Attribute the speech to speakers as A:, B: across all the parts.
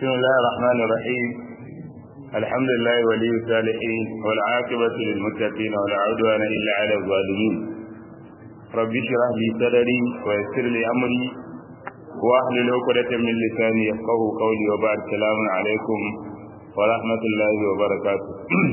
A: بسم الله الرحمن الرحيم الحمد لله ولي الصالحين والعاقبة للمتقين ولا عدوان إلا على الظالمين رب اشرح لي صدري ويسر لي أمري واحلل عقدة من لساني يفقه قولي وبعد السلام عليكم ورحمة الله وبركاته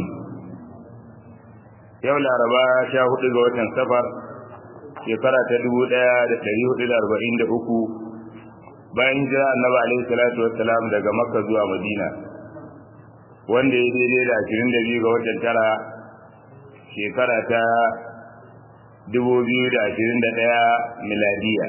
A: yau laraba sha hudu ga watan safar shekara ta dubu daya da dari hudu da arba'in da uku bayan jira annabi alaihi salatu wassalam daga makka zuwa madina wanda ya daidai da ashirin da biyu ga watan tara shekara ta dubu biyu da ashirin da ɗaya miladiya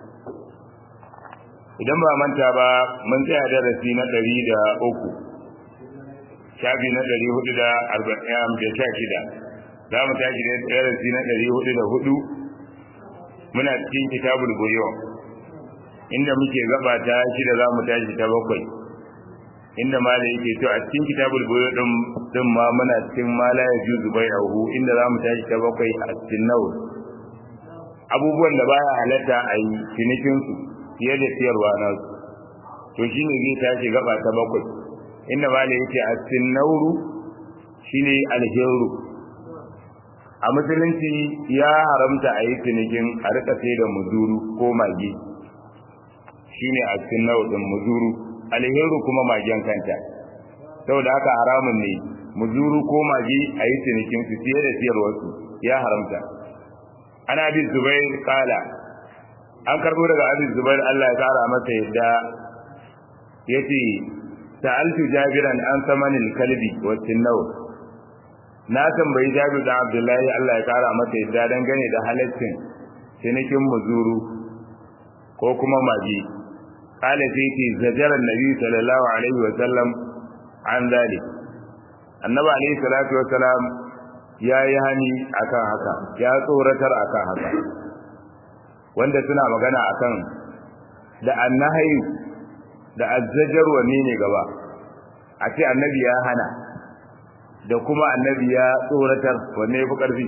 A: idan ba manta ba mun tsaya darasi na ɗari da uku shafi na ɗari hudu da arba'in da sha shida za mu tashi da darasi na ɗari hudu da hudu muna cikin kitabul buyo inda muke gaba ta shida za mu tashi ta bakwai inda mala yake to a cikin kitabul buyo din din ma muna cikin mala ya juzu bai auhu inda za mu tashi ta bakwai a cikin nawa abubuwan da baya halatta a yi cinikin su fiye da siyarwa na su to shine zai tashi gaba ta bakwai inda mala yake a cikin nauru shine alheru a musulunci ya haramta a yi cinikin a rika sai da muzuru ko mage shine a cikin nau'in muzuru alheru kuma magen kanta saboda haka haramun ne muzuru ko mage a yi cinikin su fiye da siyarwarsu ya haramta ana bin zubair kala an karbo daga abin zubair Allah ya kara masa yadda yace sa'altu jabiran an samanil kalbi wa tinnaw na tambayi Jabir da Abdullahi Allah ya kara masa yadda dangane da halaccin cinikin muzuru ko kuma maji kala sai ce zajara nabi sallallahu alaihi wa sallam an zali annabi alaihi salatu wa salam ya yi hani akan haka ya tsoratar akan haka wanda suna magana akan da annahayi da azzajar wanne ne gaba a ce annabi ya hana da kuma annabi ya tsoratar wanne ya fi ƙarfi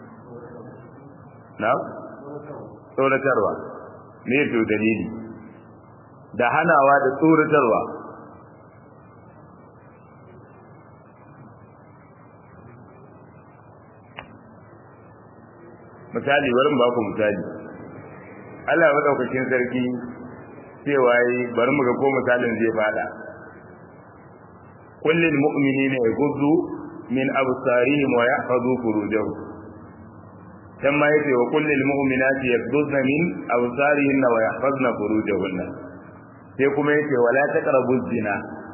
A: na? tsoratarwa ne to dalili da hanawa da tsoratarwa misali bari ba ku misali Allah maɗaukakin sarki cewa yi bari mu ga ko misalin zai fada kullum mu'minina yaghuddu min absarihim wa yahfazu furujahum kama yace wa kullil mu'minati yaghuddna min absarihin wa yahfazna furujahunna sai kuma yace wala taqrabu zina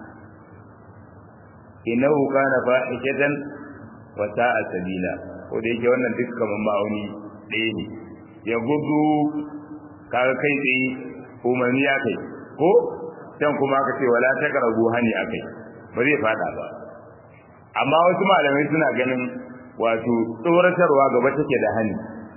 A: innahu kana fahishatan wa sa'a sabila ko da yake wannan duk kaman ma'auni ɗaya ne ya gudu kaga kai tsaye umarni ya kai ko can kuma aka ce wala taqrabu hani akai ba zai fada ba amma wasu malamai suna ganin wato tsoratarwa gaba take da hani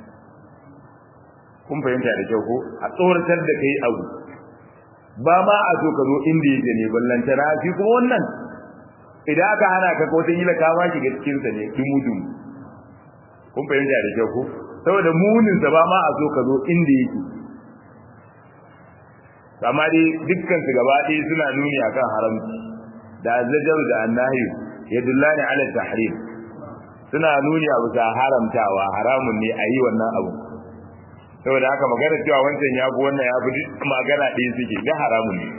A: kun fahimta da kyau ko a tsoratar da kai abu ba ma a so ka zo inda yake ne ballanta na shi kuma wannan idan aka hana ka ko tun yi ka ma shiga cikin sa ne dumu dumu kun fahimta da kyau ko saboda munin sa ba ma a so ka zo inda yake amma dai dukkan su gaba ɗaya suna nuni akan haramci da azzajar da annahi yadullani ala tahrim suna nuni abu ta haramtawa haramun ne a yi wannan abu saboda haka magana cewa wancan ya fi wannan ya fi magana ɗaya suke ga haramun ne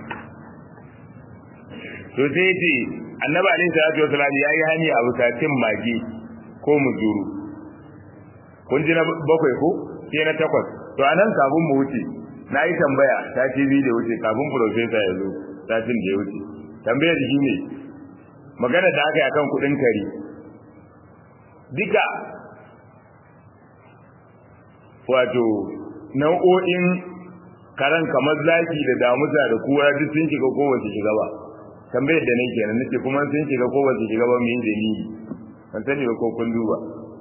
A: to sai ce annabi alaihi salatu wasalam ya yi hani abu ta cin mage ko muzuru kun ji na bakwai ko sai na takwas to anan kafin mu wuce na yi tambaya ta TV da wuce kafin professor ya zo satin da ya wuce tambayar shi ne magana da aka yi akan kudin kare duka wato nau'o'in karan kamar zaki da damusa da kura duk sun shiga ko wace shiga ba tambayar da nake kenan nace kuma sun shiga ko wace shiga ba me dalili ban sani ba ko kun duba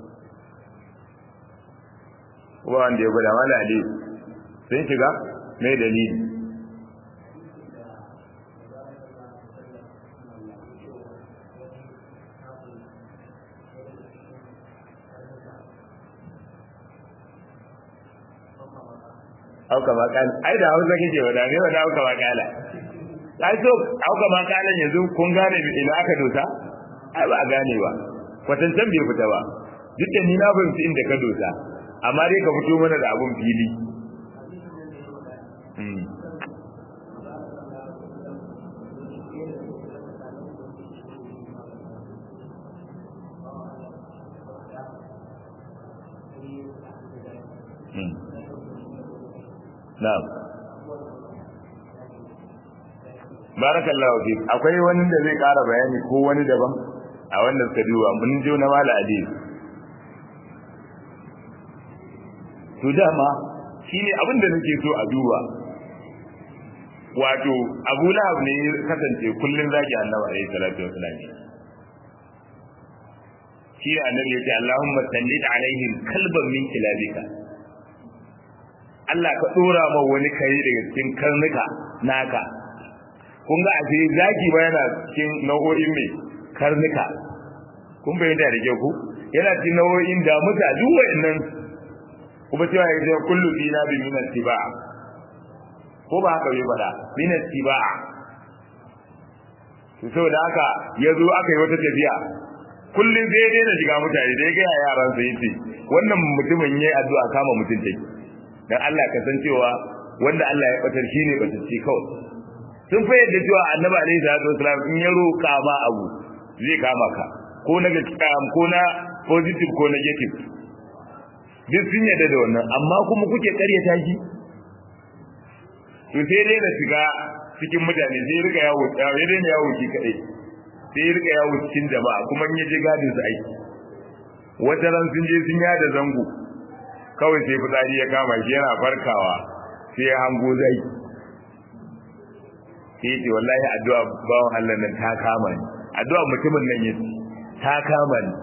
A: kuma wanda ya gwada mala ali sun shiga me dalili auka makala ai da hausa kake wada ne wada auka makala ai so auka ma kalan yanzu kun gane ina aka dosa ai ba a gane ba kwatancan bai fita ba duk da ni na fahimci inda ka dosa amma dai ka fito mana da abun fili Na'am. Barakallahu fi. Akwai wani da zai ƙara bayani ko wani daban a wanda suka duba mun je na mala hadis. To dama shine abin da nake so a duba. Wato Abu Lahab ne ya kasance kullun zaki Annabi alaihi salatu wasallam. Shi Annabi ya ce Allahumma sallid alaihim kalban min kilabika. Allah ka dora ma wani kare daga cikin karnuka naka kun ga ashe zaki ba yana cikin nau'o'in mai karnuka kun bayyana da kyau ku yana cikin nau'o'in da muta duk wa'annan kuma cewa ya ce kullu dina bi min tiba ko ba haka bai fada min tiba to saboda haka yazo aka yi wata tafiya kullun sai dai na shiga mutane dai ga yaran sa yace wannan mutumin yayi addu'a kama mutun take dan Allah ka san cewa wanda Allah ya batar shine batacce kawai sun fa yadda cewa annabi alaihi salatu wasalam in ya roka ma abu zai kama ka ko na ko na positive ko negative duk sun yadda da wannan amma kuma kuke karyata shi to sai dai na shiga cikin mutane sai riga yawo ya dai na yawo ki kadai sai riga yawo cikin jama'a kuma in ya je gadin su aiki wata ran sun je sun yada zango kawai sai fitsari ya kama shi yana farkawa sai ya hango zai sai ce wallahi addu'a bawan Allah nan ta kama ni addu'a mutumin nan ya ta kama ni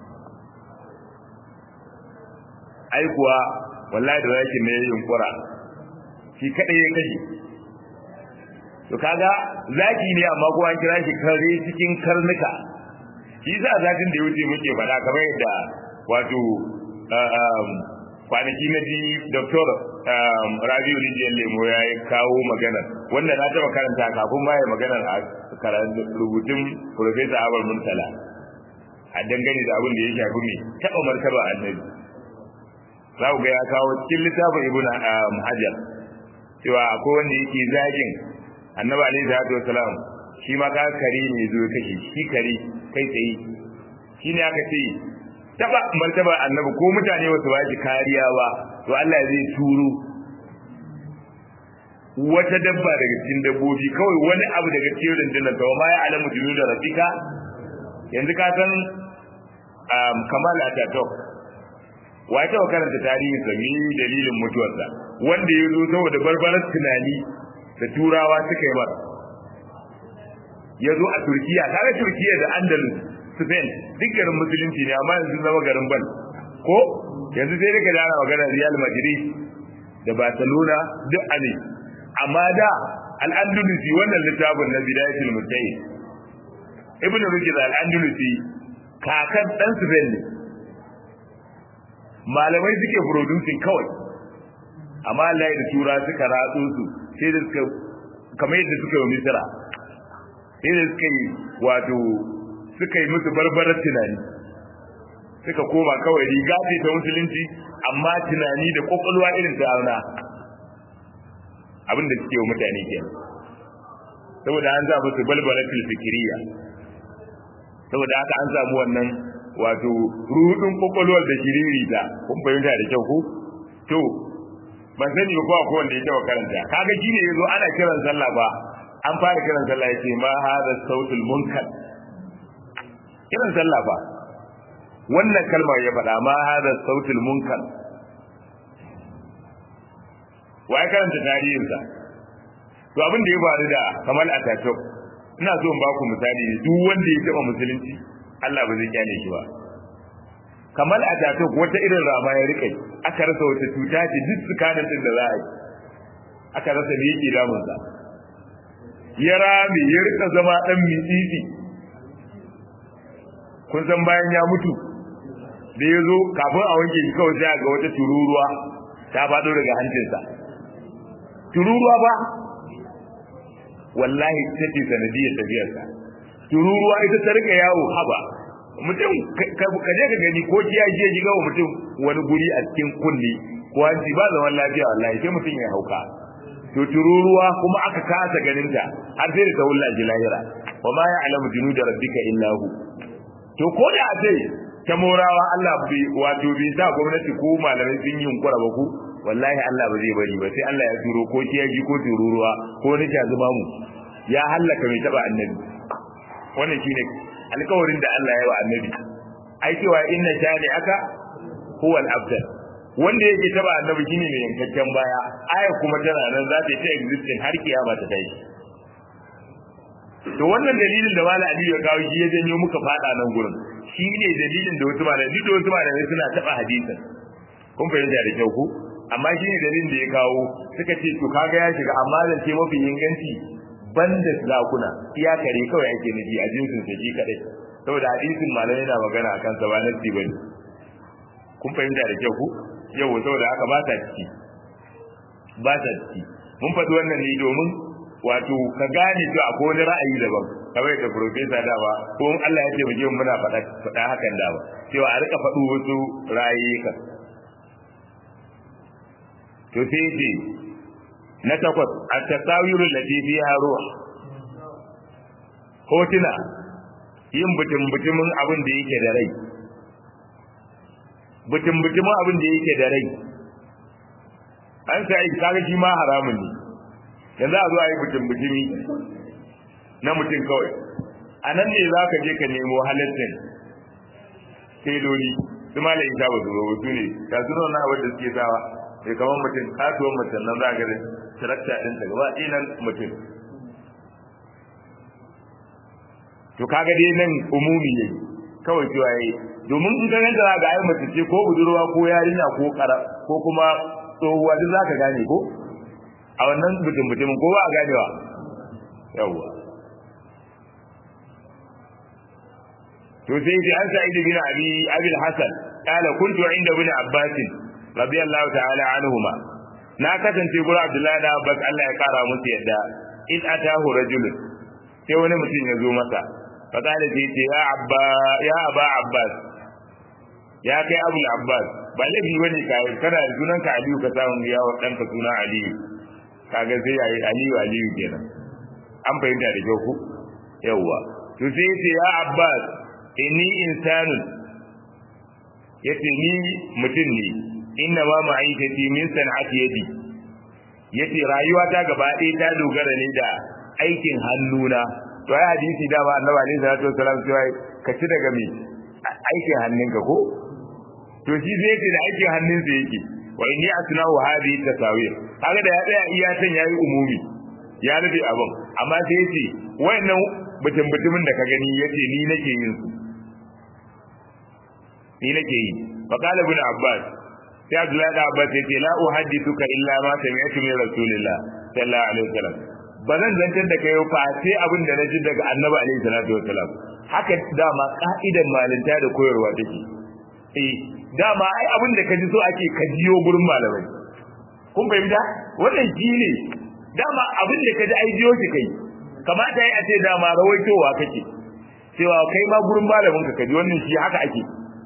A: ai kuwa wallahi da yakin ne yunkura shi kadai ya kashe to kaga zaki ne amma ko an kira shi kare cikin karnuka shi za zakin da ya wuce muke faɗa kamar yadda wato kwanaki na ji doktor rabiu rijiyar lemo ya yi kawo maganar wanda na taɓa karanta kafin ma ya maganar a rubutun profesa abar murtala a dangane da abin da ya shafi mai taɓa martaba annabi za ku ga ya kawo cikin littafin ibn hajar cewa akwai wanda yake zagin annabi alaihi salatu wasalam shi ma ka kare ne zo kashe shi kare kai tsaye shi ne aka ce taba martaba annabi ko mutane wasu ba shi kariya ba to Allah zai turo wata dabba daga cikin dabbobi kawai wani abu daga cikin rundunar ta ma ya alamu junu da rafika yanzu ka san kamal atatok wa ta karanta tarihin sa mi dalilin mutuwarsa wanda ya zo saboda barbarar tunani da turawa suka yi masa ya zo a turkiya kaga turkiya da andalus spain duk garin musulunci ne amma yanzu zama garin bal ko yanzu sai daga dana magana real madrid da barcelona duk a ne amma da al-andalusi wannan littafin na bidayatul mujtahid ibnu rushd al-andalusi kakan dan spain ne malamai suke producing kawai amma Allah da tura suka ratso su sai da suka kamar yadda suka yi misira sai da suka yi wato suka yi musu barbarar tunani suka koma kawai riga ce ta musulunci amma tunani da kwakwalwa irin ta auna abin da suke wa mutane ke saboda an za musu balbalatul fikiriya saboda haka an samu wannan wato rudin kwakwalwar da shiriri ta kun fahimta da kyau ko to ban sani ba ko wanda ya taba karanta kaga shine yazo ana kiran sallah ba an fara kiran sallah yace ma hada sautul munkar kiran sallah ba wannan kalma ya faɗa ma hada sautul munkar wai karanta tarihinsa to abin da ya faru da Kamal Ataturk ina so in ba ku misali duk wanda ya taba musulunci Allah ba zai kyale shi ba Kamal Ataturk wata irin rama ya rike aka rasa wata cuta ce duk tsakanin din da za a yi aka rasa me yake damun sa ya rame ya rika zama dan mitsitsi kun san bayan ya mutu da ya zo kafin a wanke shi kawai sai ga wata tururuwa ta faɗo daga hancinsa tururuwa ba wallahi ta ce sanadiyar tafiyarsa tururuwa ita ta rika yawo haba mutum ka je ka gani ko kiya je shiga wa mutum wani guri a cikin kulli ko hanci ba zaman lafiya wallahi sai mutum ya hauka to tururuwa kuma aka kasa ganin ta har sai da ta wulla ji lahira wa ma ya'lamu junuda rabbika illa hu to ko da a ce ta morawa Allah bai wato bai sa gwamnati ko malamai sun yi yunkura ba ku wallahi Allah ba zai bari ba sai Allah ya turo ko kiyaji ko tururuwa ko ni ta zuma mu ya hallaka mai taba annabi wannan shine alƙawarin da Allah ya yi wa annabi ai cewa inna shani aka huwa al-abdal wanda yake taba annabi shine mai yankakken baya aya kuma tana nan za ta ta existing har kiyama ta tashi to wannan dalilin da Malam Aliyu ya kawo shi ya janyo muka fada nan gurin shi ne dalilin da wasu malamai duk da wasu malamai suna taba hadisin kun fahimta da kyau ku amma shi ne dalilin da ya kawo suka ce to kaga ya shiga amma da ce mafi inganci banda zakuna iya kare kawai ake nufi a jinsin sa shi kadai saboda hadisin malamai na magana akan sa ba nasi bane kun fahimta da kyau ku yau saboda haka ba ta ciki ba ta ciki mun faɗi wannan ne domin wato ka gane cewa akwai wani ra'ayi daban kamar da profesa da ba ko in Allah ya taimake mu muna faɗa faɗa hakan da ba cewa a rika faɗo wasu ra'ayoyika to sai ce na takwas at-tasawiru allati fiha ruh hotuna yin butun butumin abin da yake da rai butun butumin abin da yake da rai an sai kaga shi ma haramun ne yanzu a zo a yi butun butumi na mutum kawai a nan ne za ka je ka nemo halittin teloli su ma isa ba su zo su ne ga su na abin da suke sawa sai kamar mutum kasuwan mutum nan za ka ga tarakta ɗin ta gaba ɗinan mutum to kaga dai nan umumi ne kawai cewa yayi domin in ka ganta za ga ai mace ce ko budurwa ko yarinya ko kara ko kuma tsohuwa duk za ka gane ko a wannan mutum mutumin ko ba a ganewa yawwa to sai dai an sa ibn abi abi hasan qala kuntu inda ibn abbas radiyallahu ta'ala anhuma na kasance gura abdullahi da abbas Allah ya kara musu yadda in atahu rajulun sai wani mutum ya zo masa fa qala sai ce ya abba ya aba abbas ya kai abul abbas ba laifi bane ka kana da sunan ka aliyu ka samu ya wa danka suna aliyu kaga sai yayi aliyu aliyu kenan an fahimta da kyau ku yawwa to sai yace ya abbas inni insanun yace ni mutum ne inna ma ma'aikati min san'ati yadi yace rayuwa ta gaba ɗaya ta dogara ne da aikin hannuna to ai hadisi da ba annabi alaihi salatu wasallam cewa ka ci daga me aikin hannunka ko to shi zai ce da aikin hannunsa yake wa inni asna'u hadhihi tasawir kaga da ya tsaya iya san yayi umumi ya rufe abin amma sai yace wayannan mutum mutumin da ka gani yace ni nake yin su ni nake yi fa qala ibn abbas sai abdullahi da abbas yace la uhaddithuka illa ma sami'tu min rasulillah sallallahu alaihi wasallam ba zan zantar da kai fa sai abin da naji daga annabi alaihi salatu wasallam haka dama ka'idan malinta da koyarwa take eh dama ai abin da ka ji so ake ka jiyo gurin malamai kun fahimta wannan shi ne dama abin da ka ji ai jiyo shi kai kamata yi a ce dama rawaitowa kake cewa kai ma gurin malamin ka kaji wannan shi haka ake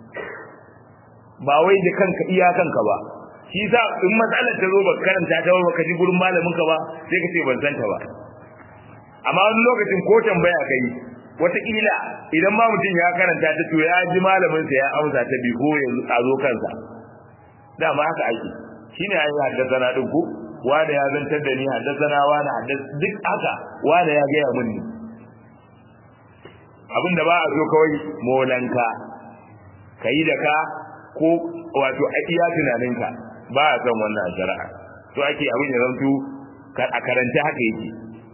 A: ba wai da kanka iya kanka ba shi sa in matsalar ta zo ba karanta ta ba ka ji gurin malamin ka ba sai ka ce ban san ta ba amma wani lokacin ko tambaya kai wataƙila idan ma mutum ya karanta ta to ya ji malamin sa ya amsa ta bi ko ya zo kansa dama haka ake shine ayi haddasa din ko wanda ya zantar da ni haddasa wani haddasa duk haka wanda ya gaya mun ne abin da ba a so kawai molanka ka yi da ka ko wato a iya tunaninka ba a son wannan shari'a to ake abin ya zanto a karanta haka yake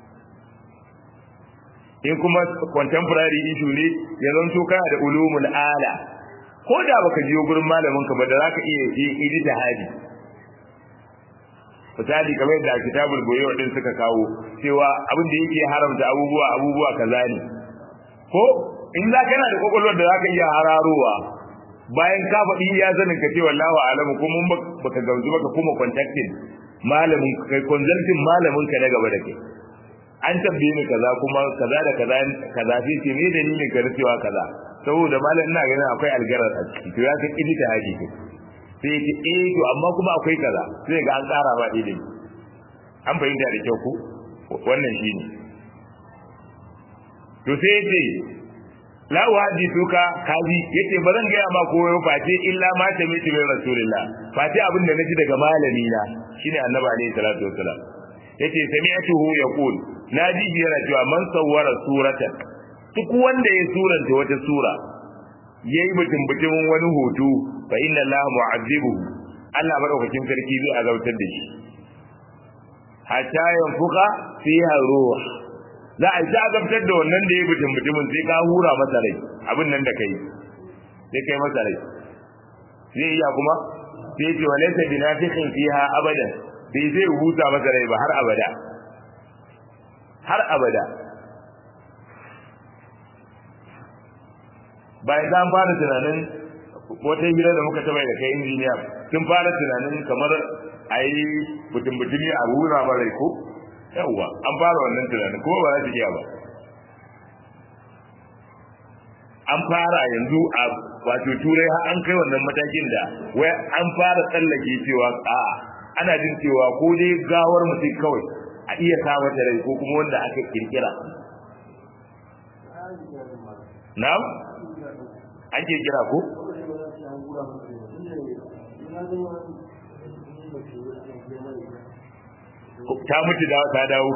A: in kuma contemporary issue ne ya zanto kana da ulumul ala ko da baka jiyo gurin malamin ka ba da zaka iya yi da hadi misali kamar yadda kitabul boyo din suka kawo cewa abin da yake haramta abubuwa abubuwa kaza ne ko in za kana da kokolwar da zaka iya hararowa bayan ka faɗi ya zanin ka ce wallahu alamu ko mun baka gamsu baka kuma contacting malamin kai consulting malamin ka na gaba da kai an tambaye ni kaza kuma kaza da kaza kaza sai ce me dalilin ka cewa kaza saboda malam ina ganin akwai algarar a ciki to ya ka kidi ta haji ke sai ce eh to amma kuma akwai kaza sai ga an tsara ba ilimi an fahimta da kyau ko wannan shine to sai yace la wajituka kaji yace ba zan gaya ma koyo face illa ma ta miti min rasulillah face abin da naji daga malami na shine annabi alaihi salatu wassalam yace sami'tuhu yaqul naji shi yana cewa man sawwara suratan duk wanda ya suranta wata sura yayi mutum mutumin wani hoto fa inna Allah mu'azzibuhu Allah madaukakin sarki zai azautar da shi hatta yanfuka fiha ruh za a ta azabtar da wannan da ya mutum mutumin sai ka hura masa rai abin nan da kai sai kai masa rai zai iya kuma sai ce walaysa binafiqin fiha abadan bai zai huta masa rai ba har abada har abada bayan za fara tunanin wata hira da muka taba da kai injiniya sun fara tunanin kamar a yi mutum-mutumi a wura mara ko yawwa an fara wannan tunanin kuma ba za su iya ba an fara yanzu a wato turai har an kai wannan matakin da wai an fara tsallake cewa a ana jin cewa ko dai gawar mutum kawai a iya sa mata rai ko kuma wanda aka kirkira na'am an kirkira ko ta mutu da ta dawo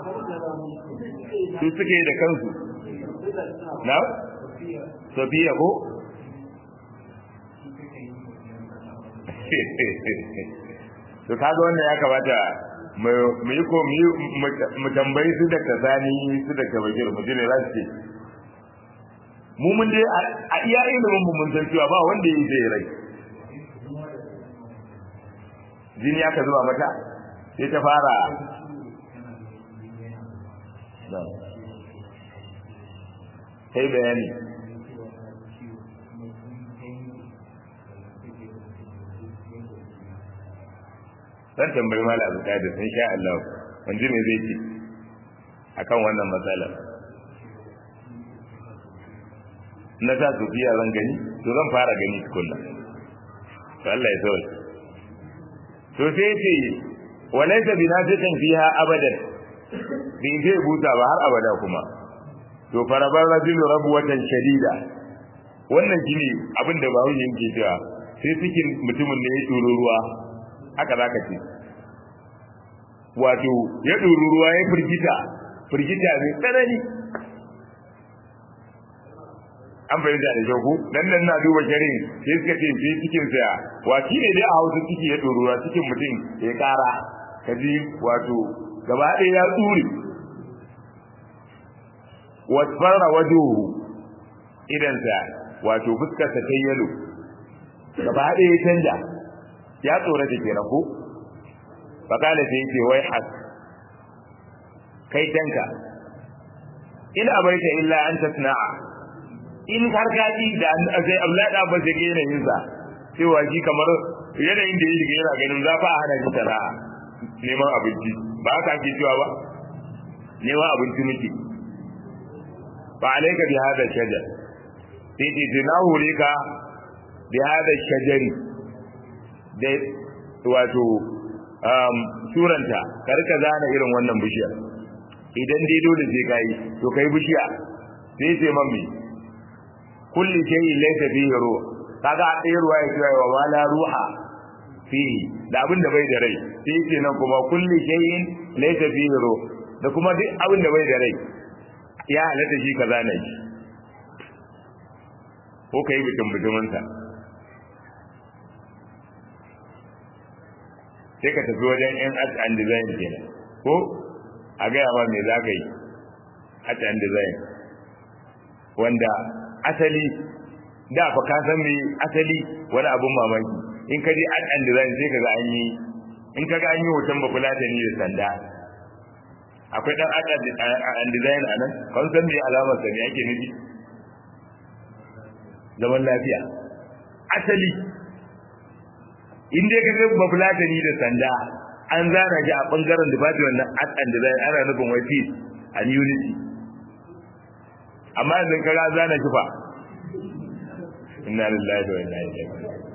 A: su suke da kansu na sofiya ko to kaga wannan ya kamata mu yi ko mu tambayi su da kazani su da kabagir mu jira za su ce mu mun dai a iya ilimin mu mun san cewa ba wanda yi zai rai jini aka zuba mata sai ta fara sai bayani zan tambayi mala abu da sun sha Allah wanzu me zai ce akan wannan matsalar na sa sufiya zan gani to zan fara gani tukunna to Allah ya sauke to sai ce walaysa binafiqin fiha abadan bin zai buta ba har abada kuma to farabar rajulu rabwatan shadida wannan shine abin da ba wani yake cewa sai cikin mutumin da ya tsoro ruwa haka zaka ce wato ya tsoro ruwa ya firgita firgita mai tsanani an fahimta da kyau dan nan na duba sharin sai suka ce sai cikin sa waki ne dai a hausa ciki ya ɗoruwa cikin mutum ya ƙara kaji wato gaba ɗaya ya tsure wasfarra wajuhu idan sa wato fuskar sa ta yalo gaba ɗaya ya canja ya tsora ta kenan ko fakala sai yake wai has kai tanka in abaita illa an tasna'a in har ka ji da sai Abdullahi da Abbas yake yanayin sa cewa shi kamar yanayin da yake yana ganin za fa a hana shi sana'a neman abinci ba haka ake cewa ba neman abinci muke ba alaika bi hada shajar sai ce na hore ka bi hada shajari da wato um, suranta karka zana irin wannan bishiyar idan dai dole sai kai to kai bishiya sai ce mammi kulli shay'in laysa fihi ruh kaga ɗaya ruwa ya ce wa wala ruha fihi da abin da bai da rai sai yake nan kuma kulli shay'in laysa fihi ruh da kuma duk abin da bai da rai ya halatta shi kaza ne shi ko kai bitin bitumin sa sai ka tafi wajen yan art and design kenan ko a gaya ma me za ka yi art and design wanda asali da fa ka san me asali wani abun mamaki in ka je art and design sai kaga an yi in kaga an yi hoton bafulatani da sanda akwai dan art and design a nan kan san me alamar sa ne ake nufi zaman lafiya asali in dai kaga bafulatani da sanda an zana shi a bangaren department na art and design ana nufin wai peace and unity amma yanzu kaga zana kifa inna lillahi wa inna ilaihi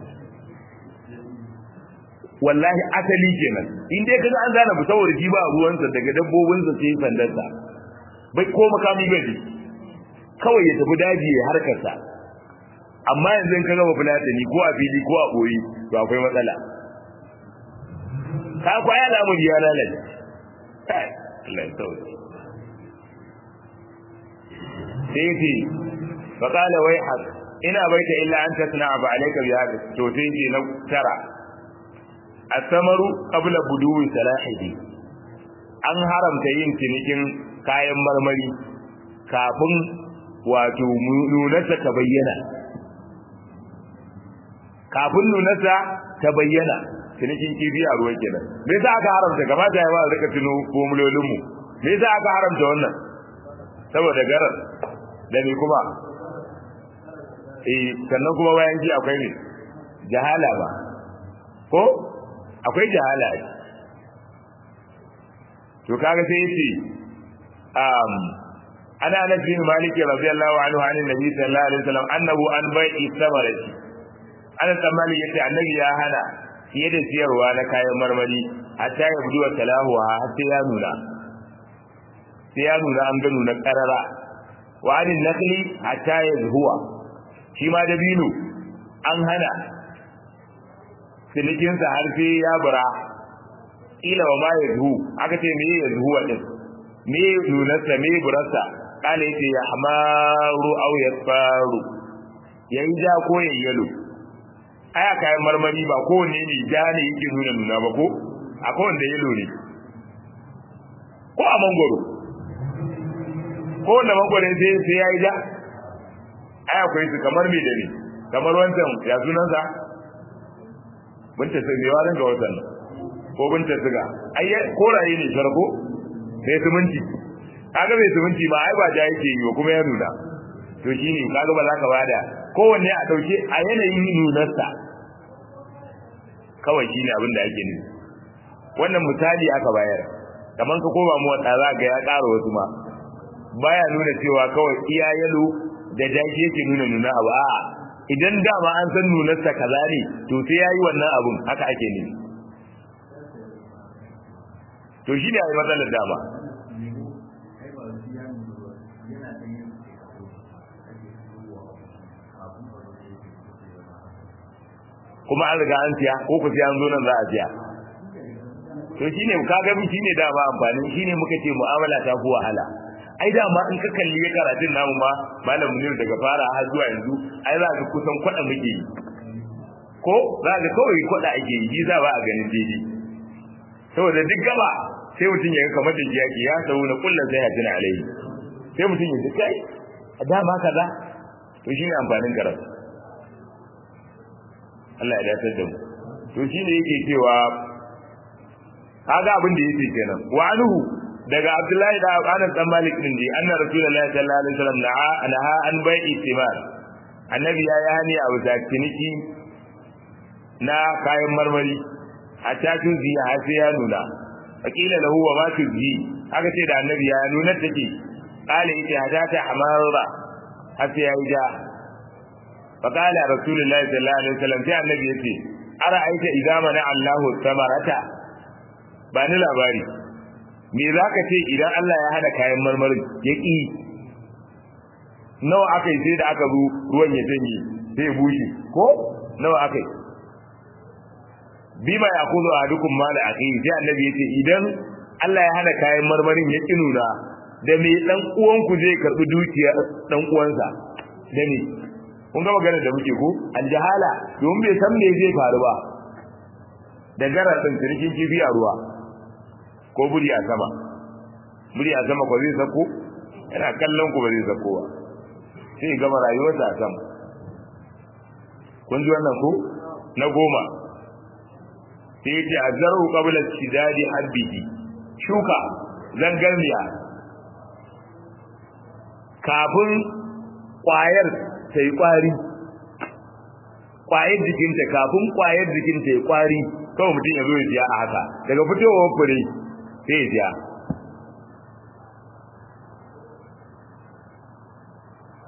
A: wallahi asali kenan in dai kaga an zana bu saboda shi ba ruwansa daga dabbobinsa sai sandarsa bai ko makami bai kawai ya tafi daji ya harkarsa amma yanzu ka gama fulatani ko a fili ko a boye to akwai matsala ka kwaya lamun ya lalace kai Allah ya sauke sai ce fa qala wai hak ina baita illa an tasna ba alayka bi hada to sai ce na tara asamaru qabla buduwi salahihi an haramta yin cinikin kayan marmari kafin wato nunarsa ta bayyana kafin nunarsa ta bayyana cinikin kifi a ruwa kenan me yasa aka haramta kamata ya ba rika tuno formulolin mu me yasa aka haramta wannan saboda garar da me kuma eh sannan kuma bayan ji akwai ne jahala ba ko akwai jahala to kaga sai yace um ana anas bin malik radiyallahu anhu an annabi sallallahu alaihi wasallam annahu an bai'i samarati anas bin malik yace annabi ya hana fiye da siyarwa na kayan marmari hatta ya budu talahu har sai ya nuna sai ya nuna an ga nuna karara wa anin nakli hatta ya zuwa shi ma dabino an hana cinikinsa har sai ya bura ila wa ma ya zuhu aka ce me ya zuhuwa din me nunarsa me burarsa kala yace ya hamaru aw yasfaru yayi ja ko yayi yalo aya kayan marmari ba kowanne ne ja ne yake nuna nuna ba ko akwai wanda yalo ne ko a mangoro ko wanda mangoro sai sai yayi ja aya akwai su kamar me da ne kamar wancan ya sunansa binta sai me warin ga wannan ko binta siga ai koraye ne sharko sai suminti kaga mai suminti ba ai ba ja yake yi kuma ya nuna to shine kaga ba za ka bada kowanne a dauke a yanayin nunarsa kawai shine abin da ake nufi wannan misali aka bayar kamar ka koma mu wata za ga ya ƙara wasu ma baya nuna cewa kawai iya yalo da jaki yake nuna nuna abu a'a idan dama an san nunarsa kaza ne to sai yayi wannan abun haka ake nufi to shi ne a yi matsalar dama kuma an riga an siya ko ku siya an zo nan za a siya to shi ne ka gami shi ne dama amfanin shi ne muka ce mu'amala ta fi wahala ai dama in ka kalli ya karatun namu ma malam munir daga fara har zuwa yanzu ai za ka kusan kwada muke yi ko za ka kawai kwada ake yi za ba a ganin daidai saboda duk gaba sai mutum ya kamar da jiyaki ya sau na kullum sai ya tuna alai sai mutum ya kai a dama kaza to shi ne amfanin karatu Allah ya dace da mu to shi ne yake cewa kaga abin da yake kenan wa anhu daga Abdullahi da Anas dan Malik din ji anna Rasulullahi sallallahu alaihi wasallam na'a naha an bai'i timar annabi ya yi hani a wata ciniki na kayan marmari hatta tuzi har sai ya nuna fakila lahu wa ma tuzi aka ce da annabi ya nuna take kale yace hadata amara har sai ya yi ja fakala rasulullahi sallallahu alaihi wasallam sai annabi yace ara aita idza mana Allahu samarata ba ni labari me zaka ce idan Allah ya hada kayan marmarin ya ki nawa akai sai da aka zo ruwan ya janye sai bushe ko nawa akai bima ya kuzo a dukkan mala akhi sai annabi yace idan Allah ya hana kayan marmarin ya ki nuna da me dan uwan ku zai karbi dukiya dan uwansa da me kun ga magana da muke ko an jahala don bai san me zai faru ba da garar din kirkin kifi a ruwa ko buri a sama buri a sama ko zai sako yana kallon ku ba zai sako ba sai gama rayuwarsa a sama kun ji wannan ko na goma sai yace azzaru qabla shidadi habbihi shuka zangarniya kafin kwayar ta yi kwari kwayar jikinta kafin kwayar jikinta ya kwari kawai mutum ya zo ya siya a haka daga fitowar fure sai ya siya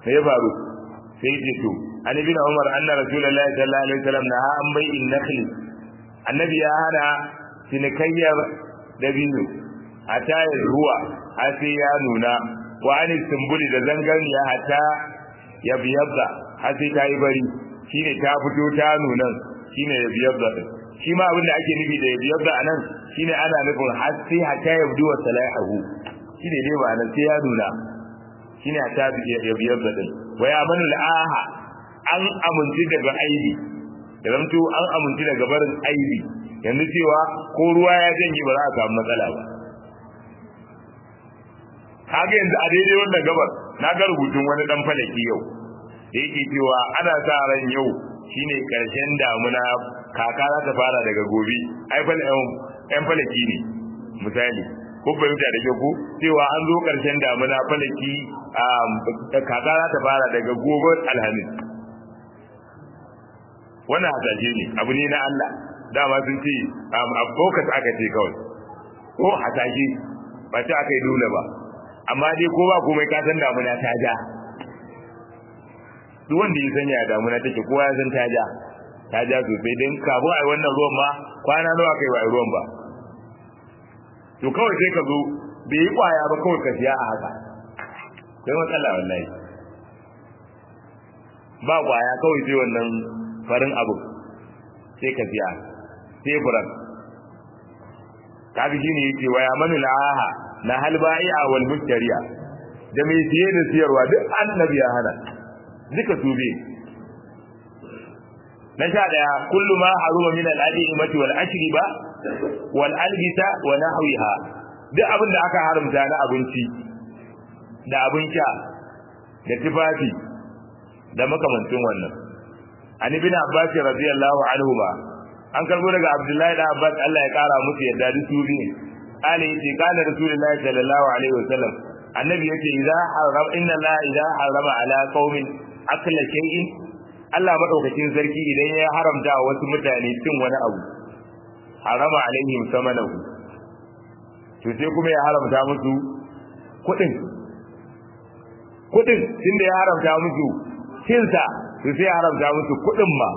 A: me ya faru sai ya ce to an ibn umar anna rasulullahi sallallahu alaihi wasallam na an bai in nakhli annabi ya hana cinikayyar dabino a tayar ruwa har sai ya nuna wa an sumbuli da zanganiya hatta ya biyabba har sai ta yi bari shine ta fito ta nunan shine ya biyabba din shi ma abin da ake nufi da ya biyabba anan shine ana nufin har sai hatta ya bdu wa salahu shine dai ba nan sai ya nuna shine hatta ya biyabba din wa ya manul aha an amince daga aibi da zamto an amince daga barin aibi yanzu cewa ko ruwa ya janye ba za a samu matsala ba kaga yanzu a daidai wannan gabar na ga rubutun wani dan falaki yau da yake cewa ana sa ran yau shine karshen damuna kaka za ta fara daga gobe ai fal ɗan falaki ne misali ko fahimta da ku cewa an zo karshen damuna falaki kaka za ta fara daga gobe alhamis wannan hasashe ne abu ne na Allah dama sun ce a focus aka ce kawai ko hasashe ba ta aka yi dole ba amma dai ko ba komai ka san damuna ta ja duk wanda ya sanya damuna take kowa ya san ta ja ta ja sosai don kafin a yi wannan ruwan ma kwana nawa kai ba a yi ruwan ba to kawai sai ka zo bai yi kwaya ba kawai ka siya a haka sai matsala wallahi ba kwaya kawai sai wannan farin abu sai ka siya sai furan kaga shine yake waya manu la'aha na halba'i'a wal mushtariya da mai siye da siyarwa duk annabi ya hana duka su bi na sha daya kullu ma haruma min al-adimati wal ashriba wal albisa wa nahwiha duk abin da aka haramta na abinci da abin sha da tufafi da makamancin wannan an ibn abbas radiyallahu anhu ba an karbo daga abdullahi da abbas Allah ya kara musu yadda duk su bi قال يتي قال رسول الله صلى الله عليه وسلم النبي يتي إذا حرم إن الله إذا حرم على قوم أكل شيء Allah madaukakin sarki idan ya haramta wa wasu mutane cin wani abu harama alaihim samanahu to sai kuma ya haramta musu kudin kudin tunda ya haramta musu cinsa to sai ya haramta musu kudin ma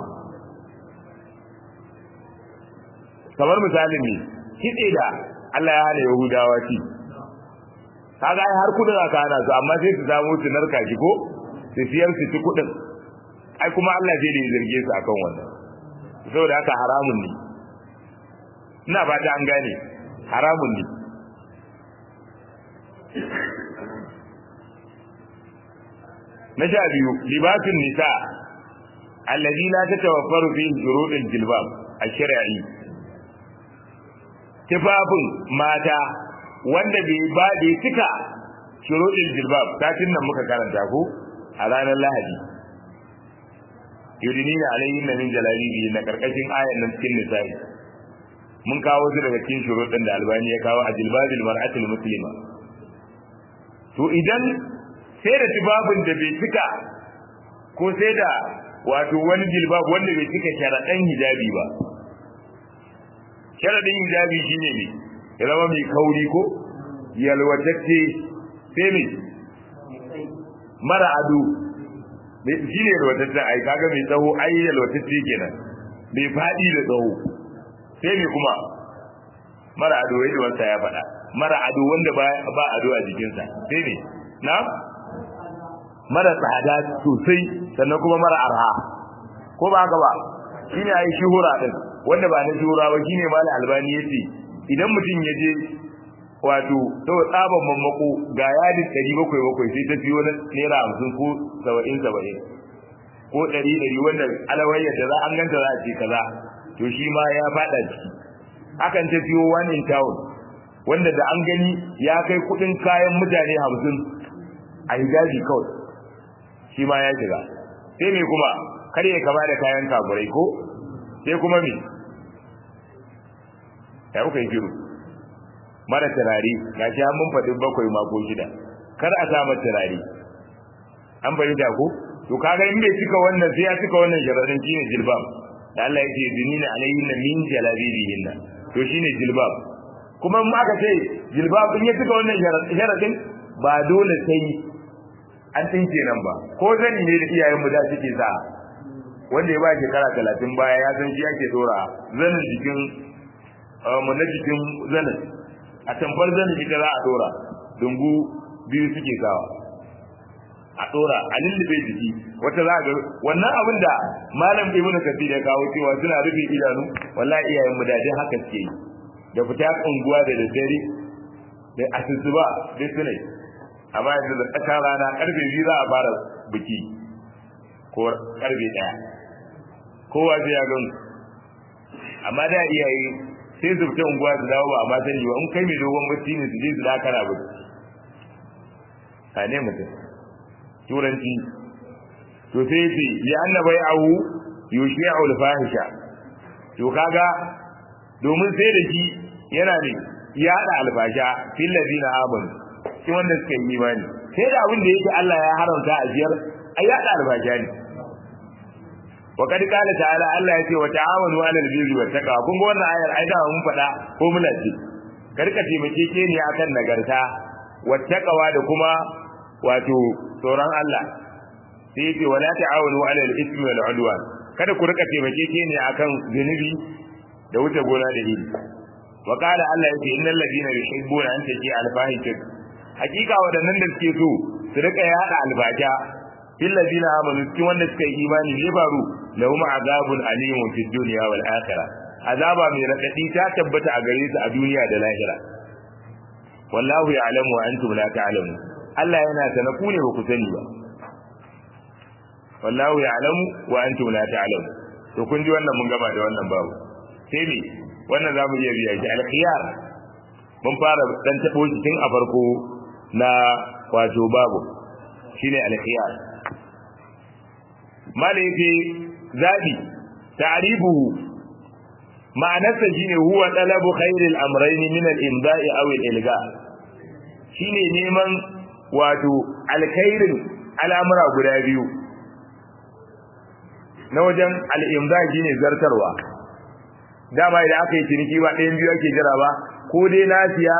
A: kamar misalin ne kitse da Allah ya hana Yahudawa ci kaga ai har kudin aka hana su amma sai su samu su narka shi ko su siyar su ci kudin ai kuma Allah zai da zarge su akan wannan saboda haka haramun ne ina ba ta an gane haramun ne na sha biyu libatun nisa allazi la tatawaffaru fihi shurudul jilbab ash-shar'i tufafin mata wanda bai ba bai cika shurudul jilbab satin nan muka karanta ko a ranar lahadi yudinina alayhin min jalabibi na karkashin ayan nan cikin nisa'i mun kawo su daga cikin shurudin da albani ya kawo a jilbabil mar'atul muslima to idan sai da tufafin da bai cika ko sai da wato wani jilbab wanda bai cika sharaɗan hijabi ba sharaɗin hijabi shine ne ya zama mai kauri ko yalwatacce sai mai mara ado shi ne yalwatacce ai kaga mai tsawo ai yalwatacce kenan mai faɗi da tsawo sai mai kuma mara ado yadda wanda ya faɗa mara ado wanda ba ado a jikinsa sai ne na mara tsada sosai sannan kuma mara arha ko ba haka ba shine ai shuhura din wanda ba na shuhura ba shine malam albani yace idan mutum ya je wato to tsaban mammako ga yadin 700 sai ta fiyo na naira 50 ko 70 70 ko 100 wanda alawayyar da za an ganta za a ce kaza to shi ma ya fada ciki akan ta fiyo one in town wanda da an gani ya kai kudin kayan mutane 50 a hijabi kawai shi ma ya shiga sai me kuma kar ya kama da kayan kafurai ko sai kuma me ya kuka yi shiru mara turare ga shi mun faɗi bakwai mako shida kar a sa mata turare an fahimta ko to kaga in bai cika wannan sai ya cika wannan sharadin shine jilbab da Allah yake dinina alayhinna min jalabibihinna to shine jilbab kuma in aka ce jilbab in ya cika wannan sharadin ba dole sai an tinke nan ba ko zani ne da iyayenmu da suke sa wanda ya ba shekara talatin baya ya san shi ake dora zanin jikin mu na jikin zanin a tamfar zanin ita za a dora dungu biyu suke sawa a dora a lullube jiki wata za ga wannan abin da malam ibnu kasir ya kawo cewa suna rufe idanu wallahi iyayen mu da dai haka suke yi da fita unguwa da daddare da asusuba dai sune amma yanzu da tsakar rana karfe biyu za a fara biki ko karfe daya kowa sai ya gan amma da iyaye sai su fita unguwa su dawo ba amma sani ba in kai mai dogon bacci ne su je su dakara ba a ne mutum turanci to sai ce li anna bai'ahu yushi'u al-fahisha to kaga domin sai da shi yana ne ya da albasha fil ladina amanu shi wanda suka yi imani sai da abin da yake Allah ya haramta a jiyar ai ya da albasha ne wa kad qala ta'ala Allah ya ce wa ta'awanu 'alal birri wat taqwa kun ga wannan ayar ai da mun faɗa ko muna ce karka taimake ke ne akan nagarta wat taqwa da kuma wato tsoron Allah sai yace wala ta'awanu 'alal ismi wal 'udwan kada ku rika taimake ke ne akan zunubi da wuce gona da iri wa qala Allah yace innal ladina yuhibbuna an taji al-fahishat hakika wadannan da suke so su rika yada albasha fil ladina amanu cikin wanda suka yi imani ne faru lahum azabun alimun fid dunya wal akhirah azaba mai radadi ta tabbata a gare su a duniya da lahira wallahu ya'lamu wa antum la ta'lamun Allah yana sana ku ne ba ku sani ba wallahu ya'lamu wa antum la ta'lamun to kun ji wannan mun gaba da wannan babu sai ne wannan zamu iya biya shi al-khiyar mun fara dan tabo shi tun a farko na wato babu shine al-khiyar malaiki zabi ta'ribuhu ma'anarsa shine huwa talabu khairil amrayn min al-imda'i aw al-ilga shine neman wato alkhairin al'amura guda biyu na wajen al-imda shine zartarwa dama idan aka yi ciniki ba ɗayan biyu ake jira ba ko dai nasiya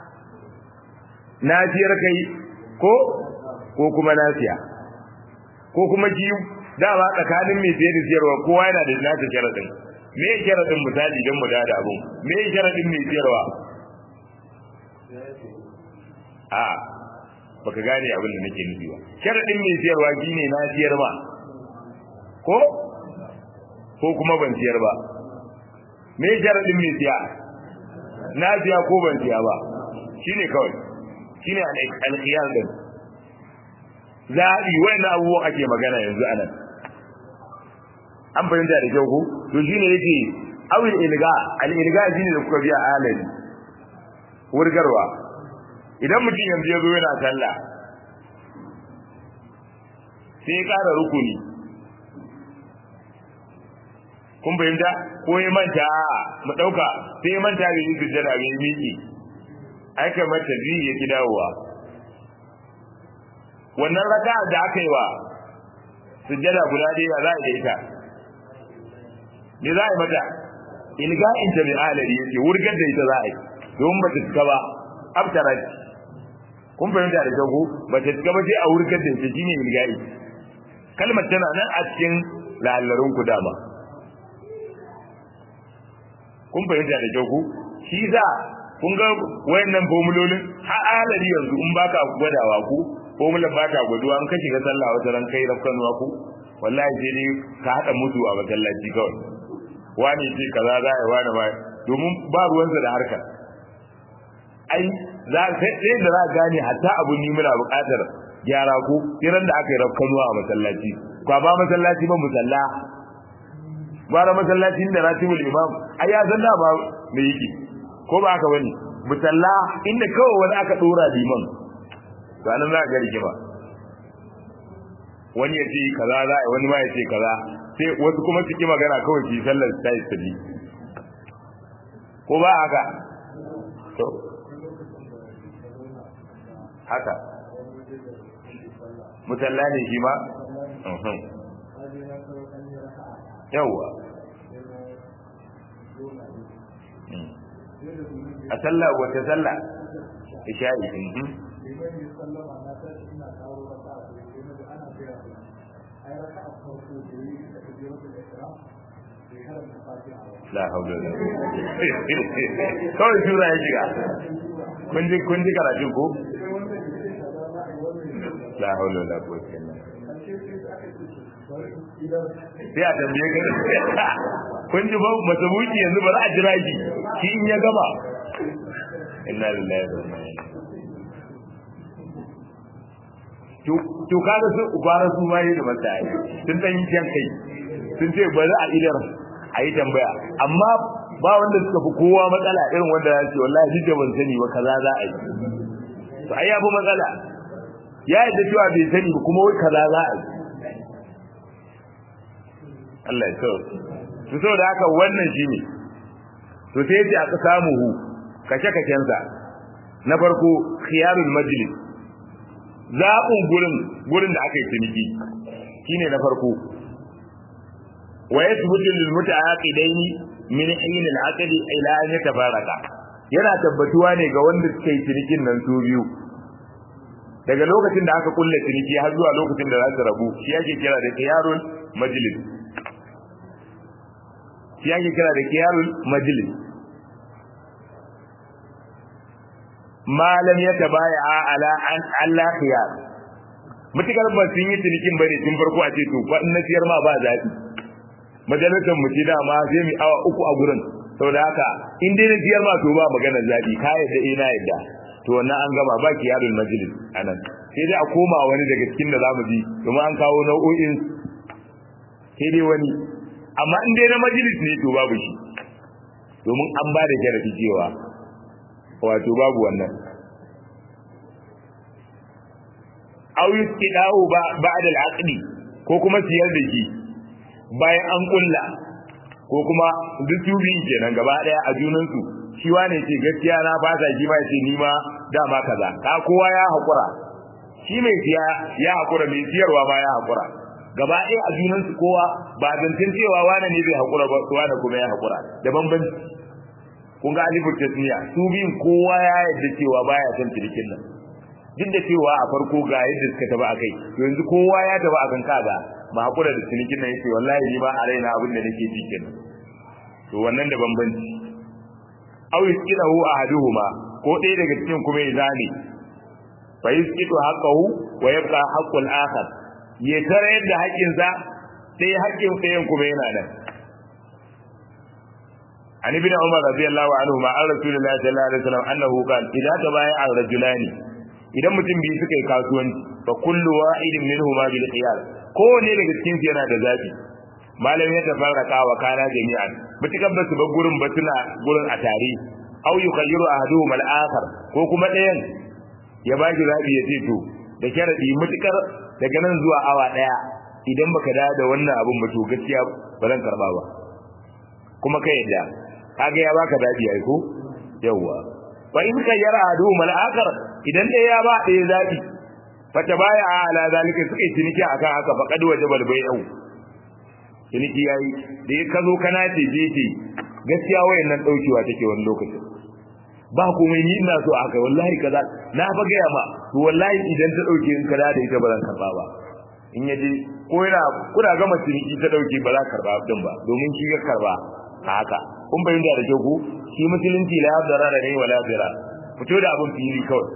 A: nasiyar kai ko ko kuma nasiya ko kuma ki dama tsakanin mai sayar da siyarwa kowa yana da nasa sharadin me sharadin misali don mu da da abun me sharadin mai siyarwa a baka gane abin da nake nufi ba sharadin mai siyarwa shine na siyar ba ko ko kuma ban siyar ba me sharadin mai siya na siya ko ban siya ba shine kawai shine al-khiyar din zaɓi wannan abubuwan ake magana yanzu anan an fahimta da kyau ko to shine yake awil ilga al ilga shine da kuka biya alali wurgarwa idan mutum yanzu ya zo yana sallah sai ya ƙara rukuni kun fahimta ko ya manta mu ɗauka sai ya manta da yin sujjada bai miki aika mata biyu ya ki dawowa wannan raka da aka yi wa sujjada guda ɗaya za a yi ita me za a yi mata ilga'in ta bi alari yake wurgar da ita za a yi don ba ta cika ba abtarat kun fahimta da kyau ba ta cika ba sai a wurgar da ita shine ilga'i kalmar tana nan a cikin lalarun ku dama kun fahimta da kyau ku shi za kun ga wayannan formulolin har alari yanzu in baka gwadawa ku formulan ba ta gwaduwa an kashi ga sallah wata ran kai rafkanuwa ku wallahi sai dai ka haɗa mutu a masallaci kawai wani ce kaza za a yi wani ba domin ba ruwansa da harkar ai za sai da za a gane hatta abu ni muna buƙatar gyara ko kiran da aka yi rafkanuwa a masallaci kwa ba masallaci ba musalla bara masallacin da ratibul imam ai ya zanna ba me yake ko ba haka bane musalla inda kawai wani aka dora liman to anan za ga rigima wani ya ce kaza za a wani ma ya ce kaza sai wasu kuma su ki magana kawai su yi sallar ta yi sabi ko ba haka to haka musalla ne shi ma yawwa a sallah wata sallah isha'i la haula la kawai sura ya shiga kun ji kun ji karatu ko la haula la quwwata illa sai a tambaye ka kun ji ba masabuki yanzu ba za a jira shi shi in ya gama inna lillahi wa inna ilaihi to kaga su ubara su ma yi da mata sun dan yi jan kai sun ce bari a idar a yi tambaya amma ba wanda suka fi kowa matsala irin wanda ya ce wallahi duk da ban sani ba kaza za a yi to ai ya fi matsala ya yadda cewa bai sani ba kuma wai kaza za a yi Allah ya so to saboda haka wannan shine to sai yace aka samu hu kace kacensa na farko khiyarul majlis zaɓin gurin gurin da aka yi ciniki shine na farko wa yathbutu lil mutaaqidaini min hin al aqd ila an yatafaraka yana tabbatuwa ne ga wanda suka yi cinikin nan su biyu daga lokacin da aka kulle ciniki har zuwa lokacin da za su rabu shi yake kira da qiyarul majlis shi yake kira da qiyarul majlis malam ya tabaya ala an Allah khiyar mutukar ba sun yi cinikin bane tun farko a ce to ba in na siyar ma ba zabi majalisar mu ce dama sai mu awa uku a gurin saboda haka in dai na siyar ma to ba maganar zabi ka yadda ina yadda to wannan an gama ba kiyarul majlis anan sai dai a koma wani daga cikin da zamu bi domin an kawo nau'o'in sai dai wani amma in dai na majlis ne to babu shi domin an ba da jarabi cewa wato babu wannan aw yusqidahu ba'da al-aqdi ko kuma siyar da shi bayan an kulla ko kuma duk su biyu kenan gaba daya a junan su shi wane ce gaskiya na fasa shi ma ce ni ma dama kaza ka kowa ya hakura shi mai siya ya hakura mai siyarwa ma ya hakura gaba ɗaya a junan su kowa ba zancen cewa wane ne bai hakura ba wane kuma ya hakura da bambanci kun ga alifin tasniya su biyun kowa ya yarda cewa baya son cirikin nan duk da cewa a farko ga yadda suka taba akai to yanzu kowa ya taba akan kaga ba hakura da cinikin nan yace wallahi ni ba a raina abin da nake ji kenan to wannan da bambanci aw yusqidahu ahaduhuma ko ɗaya daga cikin kuma ya zane fa yusqidu haqqahu wa yabqa haqqul akhar ya tare yadda haƙƙinsa sai haƙƙin ɗayan kuma yana nan عن ابن عمر رضي الله عنهما عن رسول الله صلى الله عليه وسلم انه قال اذا تبايع الرجلان idan mutum biyu suka yi kasuwanci fa kullu wa'idin minhuma bil khiyar kowane daga cikin su yana da zabi malam ya tafarraka wa kana jami'an mutukan ba su ba gurin ba suna gurin a tare aw yukhayyiru ahaduhum al akhar ko kuma ɗayan ya ba ki zabi ya ce to da sharadi mutukar daga nan zuwa awa daya idan baka da da wannan abun ba to gaskiya ba zan karba ba kuma ka yadda kaga ya baka dadi ai ko yawa fa in ka yara adu mal akar idan dai ya ba dai zabi fa tabaya ala zalika suka yi ciniki akan haka fa kad wajabal bai'u ciniki yayi da ya kazo kana ce je ce gaskiya wayannan daukewa take wani lokacin ba komai ni ina so haka wallahi kaza na fa ga ma to wallahi idan ta dauke in kada da ita ba zan karba ba in yaje ko yana kuna gama ciniki ta dauke ba za ka karba din ba domin shi ga karba haka kun bayyana da kyau ku shi musulunci la yadara da ne wala zira fito da abun fili kawai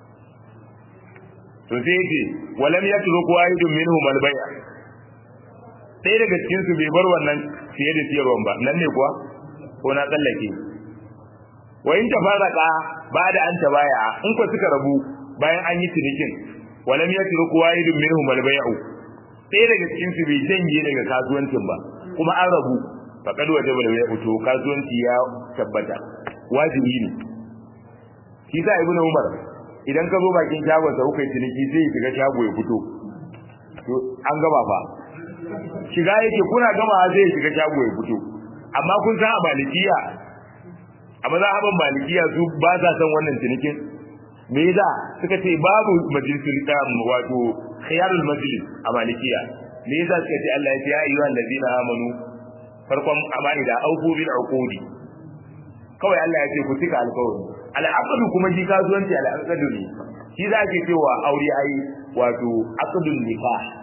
A: to sai yace walam yatruk wahidun minhum al-bay' sai daga cikin su bai bar wannan fiye da siyarwan ba nan ne kuwa ko na tsallake wa in tafaraka ba da an tabaya in ko suka rabu bayan an yi cinikin walam yatruk wahidun minhum al-bay' sai daga cikin su bai janye daga kasuwancin ba kuma an rabu faqad wajaba da fito kasuwanci ya tabbata wajibi ne shi sa ibnu umar idan ka zo bakin shagon sa kuka ciniki sai ya shiga shago ya fito to an gaba fa shiga yake kuna gama zai shiga shago ya fito amma kun san a malikiya a mazhaban malikiya su ba sa san wannan cinikin me yasa suka ce babu majlisul qiyam wato khiyarul majlis a malikiya me yasa suka ce Allah ya ce ya ayyuhal ladina amanu farkon amani da auku bil uqudi kawai Allah ya ce ku cika alƙawari al'aqdu kuma shi kasuwanci al'aqdu ne shi za ke cewa aure ai wato aqdul nikah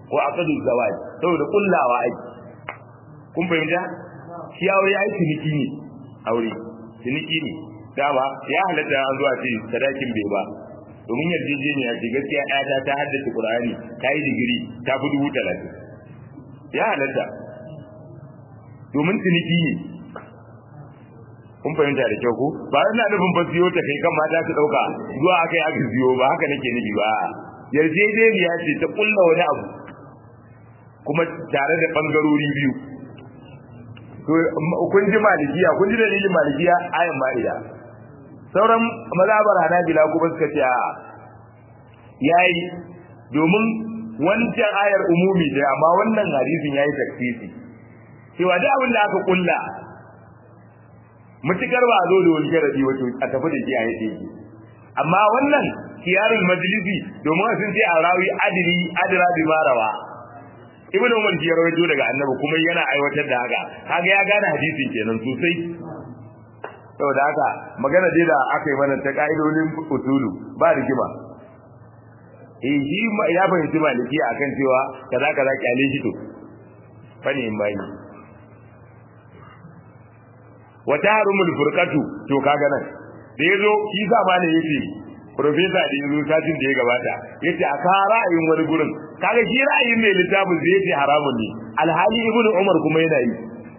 A: ko aqdu zawaj saboda kullawa ai kun fahimta shi aure ai ciniki ne aure ciniki ne dama ya halatta an zuwa ce sadakin bai ba domin yarjejeniya ce gaskiya ɗaya ta haddace Qur'ani ta yi digiri ta fi dubu talatin ya halatta domin ciniki ne kun fahimta da kyau ko ba ina nufin ba siyo ta kai kan mata su ɗauka zuwa aka yi aka siyo ba haka nake nufi ba yarjejeniya ce ta kulla wani abu kuma tare da ɓangarori biyu to kun ji malikiya kun ji dalilin malikiya ayan ma'ida sauran mazabar hanabila kuma suka ce a yayi domin wancan ayar umumi da amma wannan hadisin yayi taksisi cewa duk abin da aka kulla mutukar ba zo da wani sharadi wato a tafi da shi a yake amma wannan kiyarul majlisi domin sun ce a rawi adri adra bi marawa ibn umar ya rawaito daga annabi kuma yana aiwatar da haka kaga ya gane hadisin kenan sosai saboda haka magana dai da aka yi mana ta ka'idodin usulu ba rigima eh shi ya fahimci maliki akan cewa kaza kaza kyale shi to fani in bayi wa taharumul furqatu to kaga nan da yazo shi sa ma ne yace professor da yazo satin da ya gabata yace a ka ra'ayin wani gurin kaga shi ra'ayin mai littafin zai yace haramun ne alhali ibnu umar kuma yana yi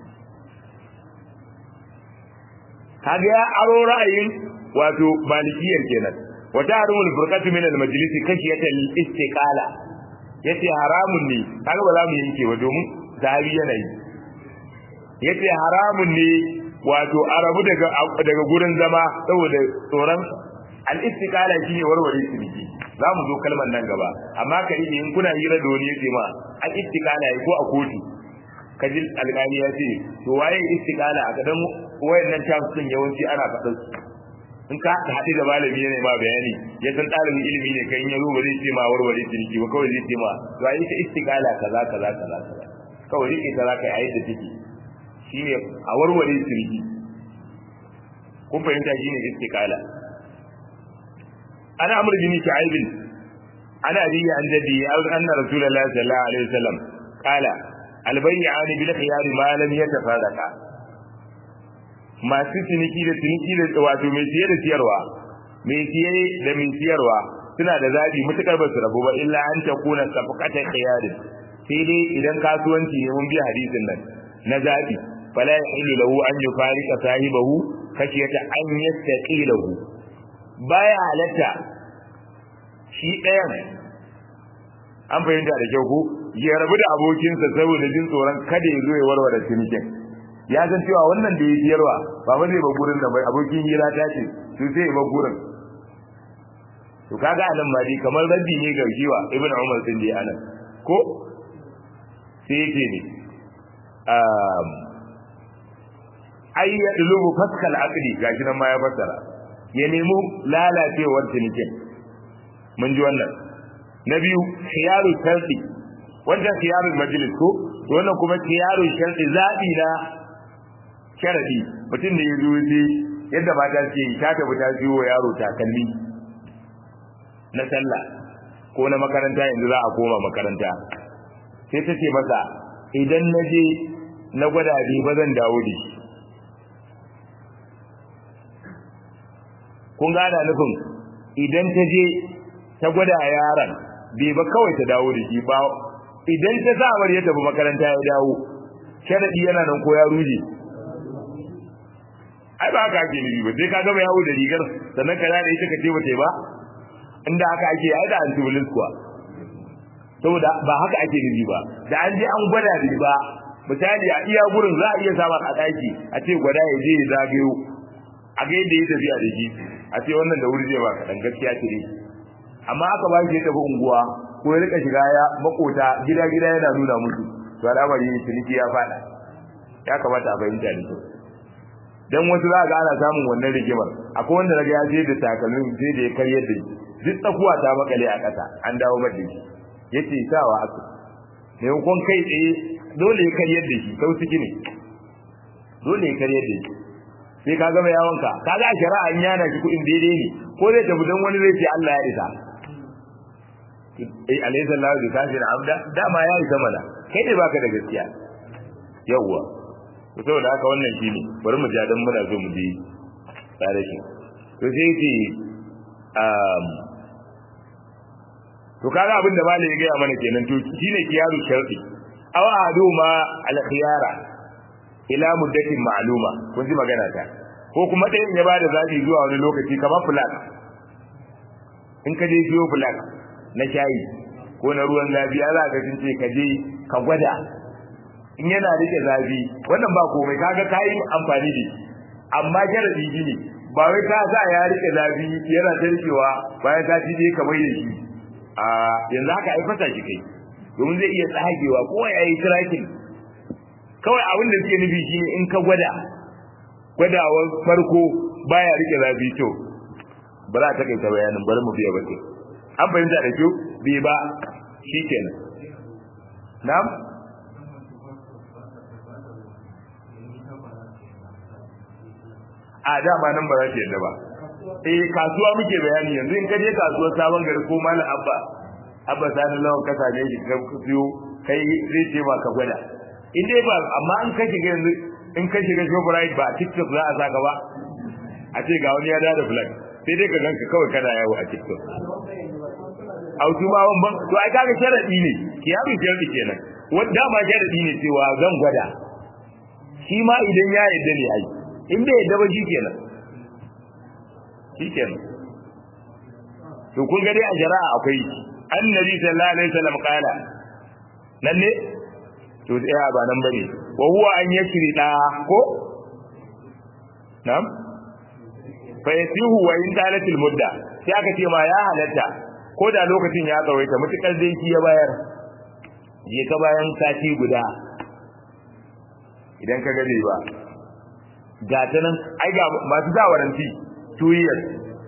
A: kaga ya aro ra'ayin wato malikiyar kenan wa taharumul furqatu min al-majlis kashiyata al-istiqala yace haramun ne kaga ba za mu yanke ba domin zahabi yana yi yace haramun ne wato arabu daga daga gurin zama saboda tsoron al-istiqala shine warware ciniki za mu zo kalmar nan gaba amma ka yi in kuna hira da wani yace ma al-istiqala ko a kotu kaji alƙali ya ce to waye istiqala a gadan wayannan terms din yawanci ana faɗin in ka haɗu da malami ne ma bayani ya san ɗalibin ilimi ne kan ya zo ba zai ce ma warware ciniki ba kawai zai ce ma to ai ita istiqala kaza kaza kaza kaza kawai rike kaza kai ayi da take shine a warware ciniki kun fahimta shine istiqala ana amr bin shu'aib ana biya an jadi anna rasulullahi sallallahu alaihi wasallam qala albayyani bil khiyari ma lam yatafarraqa masu ciniki da ciniki da wato mai siye da siyarwa mai siye da mai siyarwa suna da zabi mutukar ba su rabu ba illa an ta kuna safaqata khiyari sai dai idan kasuwanci ne mun bi hadisin nan na zabi fala yahillu lahu an yufarika sahibahu kashiyata an yastaqilahu baya halatta shi ɗayan an fahimta da kyau ko ya rabu da abokinsa saboda jin tsoron kada ya zo ya warware cinikin ya san cewa wannan da ya siyarwa ba ba zai ba gurin da bai abokin hira ta ce to sai ba gurin to kaga anan ma dai kamar raddi ne ga jiwa ibn umar din da anan ko sai yake ne um ay yadlubu faskal aqdi gashi nan ma ya fassara ya nemo lalacewar cinikin mun ji wannan na biyu khiyaru sharti wannan khiyaru majlis ko wannan kuma khiyaru sharti zabi na sharadi mutum da ya zo sai yadda mata ce ta tafi ta siyo yaro takalmi na sallah ko na makaranta yanzu za a koma makaranta sai ta ce masa idan na je na gwada bi ba zan dawo da shi kun gana nufin idan ta je ta gwada yaron bai ba kawai ta dawo da shi ba idan ta sa ya tafi makaranta ya dawo sharadi yana nan ko ya ruje ai ba haka ake nufi ba sai ka gama yawo da rigar sannan ka da ita ka ce ba ba inda haka ake ai da antibulis kuwa saboda ba haka ake nufi ba da an je an gwada riba misali a iya gurin za a iya samar a daki a ce gwada ya je ya zagayo a ga yadda ya tafiya da shi a ce wannan da wuri zai ba kaɗan gaskiya ce ne amma aka ba shi ya tafi unguwa ko ya rika shiga ya makota gida gida yana nuna musu to al'amari ciniki ya faɗa ya kamata a fahimta da kyau dan wasu za ga ana samun wannan rigimar akwai wanda naga ya je da takalmin sai da ya karyar da shi duk tsakuwa ta makale a ƙasa an dawo mata shi yace sawa aka ne kun kai tsaye dole ya karyar da shi sau ciki ne dole ya karyar da shi sai ka gama yawonka ka ga shari'a an yana shi kuɗin daidai ne ko zai tafi don wani zai ce Allah ya isa eh alaysa Allahu bi kafir abda dama ya yi zamana kai ne baka da gaskiya yawwa to saboda haka wannan shine bari mu ja dan muna so mu ji tsare shi to sai ce um to kaga abin da malai ya gaya mana kenan to shine kiyaru sharti aw aduma al khiyara ila muddatin ma'luma kun ji magana ta ko kuma ɗayan ya bada zabi zuwa wani lokaci kamar flag in ka je siyo flag na shayi ko na ruwan zafi za ka sun ce ka je ka gwada in yana rike zafi wannan ba komai kaga kai amfani da amma jaradi ne ba wai ka sa ya rike zafi yana tarkewa bayan ka ci je ka bai da shi a yanzu haka ai fasa shi kai domin zai iya tsagewa ko ya yi tracking kawai abin da suke nufi shine in ka gwada gwadawar farko baya rike zafi to ba za ta kai ta bayanin bari mu biya bace an fahimta da kyau bai ba shikenan na'am a dama nan ba za ta yadda ba eh kasuwa muke bayani yanzu in ka je kasuwar sabon gari ko malam abba abba sani lawan ka same shi ka siyo kai zai ce ba ka gwada in dai ba amma in ka shiga yanzu in ka shiga shoprite ba tiktok za a saka ba a ce ga wani ya da flag sai dai ka ganka kawai kana yawo a tiktok autu ma ban to ai kaga sharadi ne kiyabi sharadi kenan wanda ma sharadi ne cewa zan gwada shi ma idan ya yadda ne ai in bai yadda ba shikenan shikenan to kun ga dai a shari'a akwai annabi sallallahu alaihi wasallam kala nan ne to sai ba nan bane wa huwa an yashri da ko nam fa yasihu wa in dalatil mudda sai aka ce ma ya halatta ko da lokacin ya tsawaita mutukar dai shi ya bayar je ka bayan sati guda idan ka gabe ba ga ta nan ai ga masu da waranti 2 years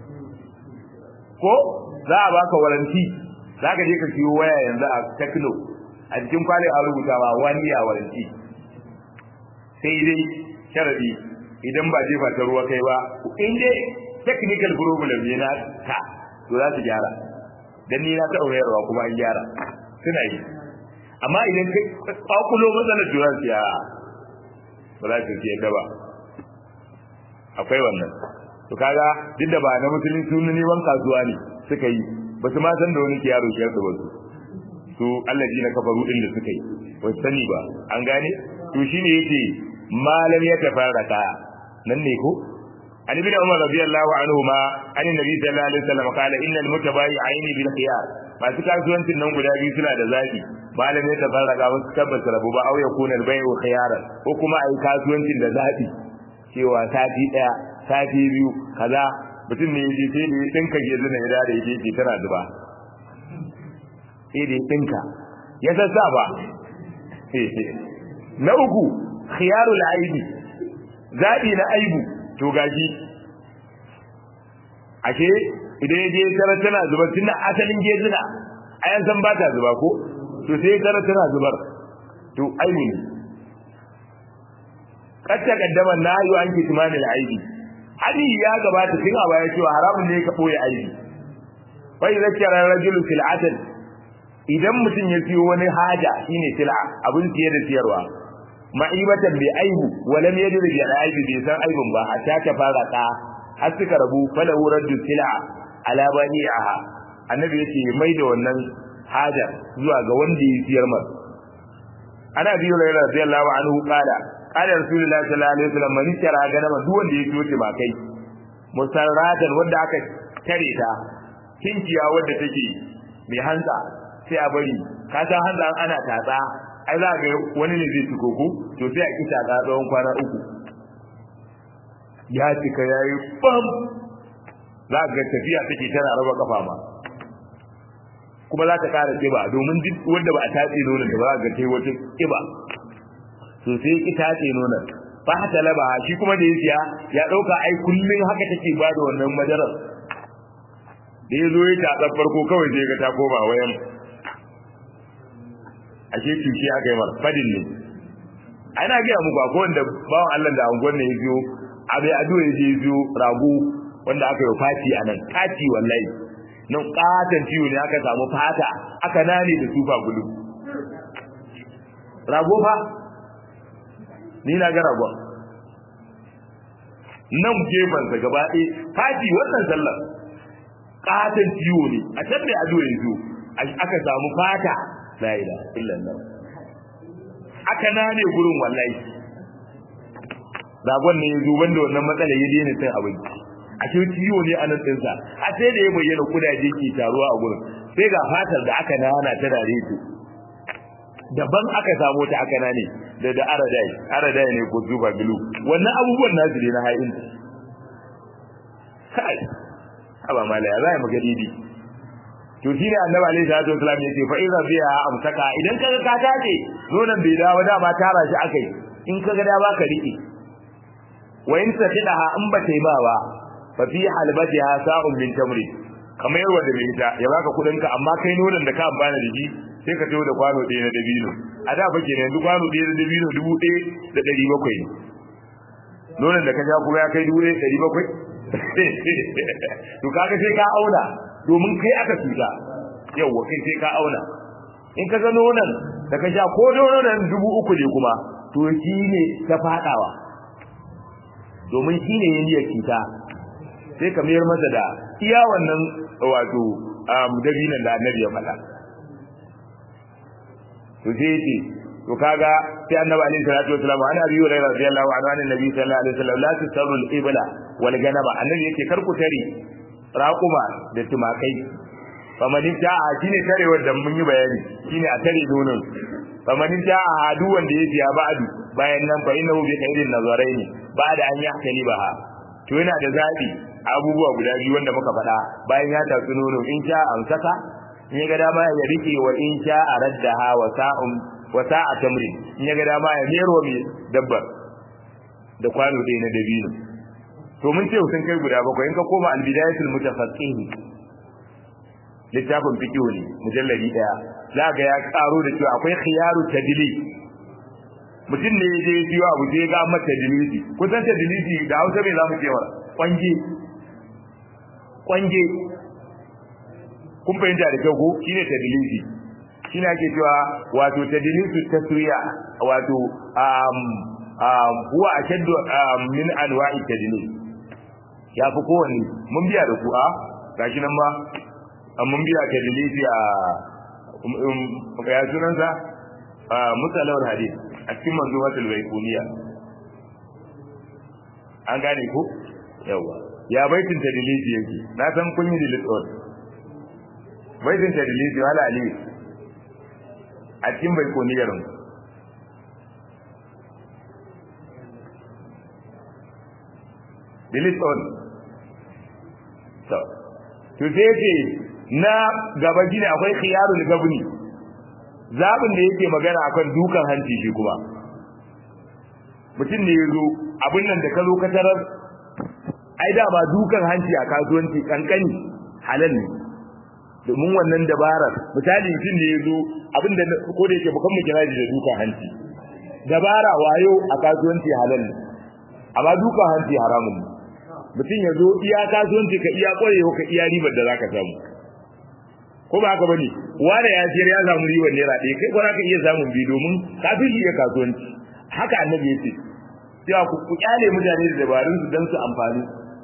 A: ko za a baka waranti za ka je ka siyo waya yanzu a techno a cikin kwalin an rubuta ba wani ya waranti sai dai sharadi idan ba jefa ta ruwa kai ba in dai technical problem ne na ka to za su gyara dan ni na ta aurayarwa kuma an gyara suna yi amma idan ka kwakulo matsalar jura ya ba za su ce da ba akwai wannan to kaga duk da ba na musulunci sun neman kasuwa ne suka yi ba su ma san da wani kiyaro shi yasa ba su su Allah ji na kafaru din da suka yi ba su sani ba an gane to shine yake malam ya tafarraka nan ne ko an ibn umar radiyallahu anhu ma an nabi sallallahu alaihi wasallam kala innal mutabayi'aini bil khiyar masu kasuwancin nan guda biyu suna da zaki malam ya tafarraka ba su tabbata rabu ba au yakuna al bai'u khiyaran ko kuma ai kasuwancin da zabi cewa sati daya sati biyu kaza mutum ne yaje sai da dinka ke zuna ya da yaje ke tana zuba sai da dinka ya sassa ba na uku khiyarul aibi zabi na aibu to gashi ashe idan yaje tara tana zuba tunda asalin gezina ayan san ba ta zuba ko to sai tara tana zubar to aibu ne kad taqaddama nahyu an kitmanil aibi hadi ya gabata tun a baya cewa haramun ne ka boye aibi fa idza kara rajulu sil'atan idan mutum ya siyo wani haja shine sil'a abin siye da siyarwa ma'ibatan bi aibu wa lam yadri bi aibi bai san aibun ba hatta ta fara ta har suka rabu fala raddu sil'a ala bani'aha annabi yace mai da wannan haja zuwa ga wanda ya siyar masa ana biyu radiyallahu anhu qala qala rasulullahi sallallahu alaihi wasallam man tara ganama duk wanda ya ciyo ba kai musarratan wanda aka tare ta kinciya wanda take mai hantsa sai a bari ka san hantsa ana tatsa ai za ga wani ne zai tuko ko to sai a kita ga tsawon kwana uku ya cika yayi bam za ga tafiya take tana raba kafa ma kuma za ta kara kiba domin duk wanda ba a tatse nonon da ba za ga tai wata kiba to sai ki tatse nonon fa hata laba shi kuma da yasiya ya dauka ai kullun haka take ba da wannan madarar da yazo ya tatsa farko kawai sai ga ta koma wayan ashe cuci aka yi mar fadin ne ana ga muku akwai wanda bawan Allah da angon ne ya biyo abai ado ya je biyo rago wanda aka yi fati anan kati wallahi nan katon ciwo ne aka samu fata aka nane da tufa bulu rago fa ni na ga ragon nan gefansa gaba ɗaya fati wannan sallar katon ciwo ne a can da ado yanzu aka samu fata la ilaha illallah aka nane gurin wallahi ragon ne yanzu wanda wannan matsala ya daina cin abinci a ce ciwo ne a nan ɗinsa a sai da ya bayyana kudaje ke taruwa a gurin sai ga fatar da aka nana ta dare su daban aka samu ta aka nane da da aradai aradai ne ko zuba gilu wannan abubuwan nasu ne na hayin kai aba mala ya zai maga didi to shi ne annabi alaihi salatu wasallam yace fa idza biha amsaka idan kaga ka tace nonon bai dawo da ma tara shi akai in kaga da ba ka rike wa in tafidaha in ba ta yi ba ba fa fi halbatiha sa'un min tamri kamar yawa da mai ita ya baka kudin ka amma kai nonon da ka amfana da shi sai ka tawo da kwano ɗaya na dabino a da fa kenan yanzu kwano ɗaya na dabino dubu ɗaya da ɗari bakwai ne nonon da ka sha kuma ya kai dubu ɗaya da ɗari bakwai to kaga sai ka auna domin kai aka tuta yawa kai sai ka auna in ka ga nonon da ka sha ko nonon dubu uku ne kuma to shi ne ta faɗawa domin shi ne ya niyyar cuta sai ka mayar masa da iya wannan wato dabinan da annabi ya faɗa to sai yace to kaga sai annabi alaihi salatu wasallam ana abi hurairah radiyallahu anhu an annabi sallallahu alaihi wasallam la tusaru al-ibla wal ganaba annabi yake kar ku tare raquma da tumakai famanin ja'a shine tarewar da mun yi bayani shine a tare nonon famanin ja'a hadu wanda yake ya ba'du bayan nan fa innahu bi khairin nazaraini ba'da an yahtali baha to yana da zabi abubuwa guda biyu wanda muka faɗa bayan ya tatsi nono in sha amsaka in ya ga dama ya rike wa in sha araddaha wa sa'um wa sa'a tamrin in ya ga dama ya mero mai dabbar da kwano ɗaya na dabino to mun ce sun kai guda bakwai in ka koma albidayatul mutafaqqih littafin fiqh ne mujalladi daya za ga ya karo da cewa akwai khiyaru tadli mutum ne ya je ya siyo abu sai ga mata tadlisi kusan tadlisi da Hausa me zamu ce wa kwanje kwanje kun fahimta da kyau ko shine tadlisi shine ake cewa wato tadlisu taswiya wato um um huwa ashaddu min anwa'i tadlis ya fi kowanne mun biya da ku a gashi nan ma mun biya tadlisi a ya sunansa musalawar hadith a cikin manzumatul baikuniya an gane ko yawa ya baitin tadlisi yake na san kun yi dilit on baitin tadlisi wala ali a cikin baikuniyar mu dilit on to to sai ce na gaba gine akwai khiyarul gabni zabin da yake magana akan dukan hanci shi kuma mutum ne yazo abin nan da ka zo ka tarar ai da ba dukan hanci a kasuwanci kankani halal ne domin wannan dabarar misali mutum ne yazo abin da ko da yake bukan mu kira da dukan hanci dabara wayo a kasuwanci halal ne amma dukan hanci haramun ne mutum ya zo iya kasuwanci ka iya kwarewa ka iya ribar da zaka samu ko ba haka bane wanda ya siyar ya samu ribar naira ɗaya kai ko ka iya samun bi domin ka fi shi ya kasuwanci haka annabi yace cewa ku ku kyale mutane da dabarun su dan su amfani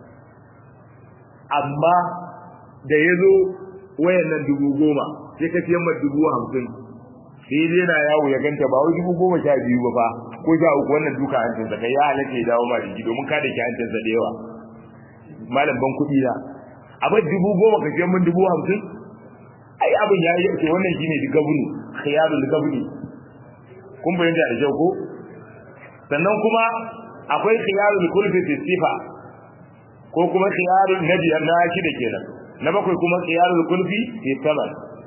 A: amma da ya zo wayan nan dubu goma sai ka siyan mai dubu hamsin sai dai na yawo ya ganta ba wai dubu goma sha biyu ba fa ko sha uku wannan duka hancinsa kai ya halatta ya dawo ma jiki domin ka da ke hancinsa da yawa malam ban kuɗi na abin dubu goma ka ce min dubu hamsin ai abin ya yi ce wannan shine da gabuni khiyarul gabuni kun bayyana da kyau ko sannan kuma akwai khiyarul kulfi fi sifa ko kuma khiyarul nabi na shida kenan na bakwai kuma khiyarul kulfi fi taman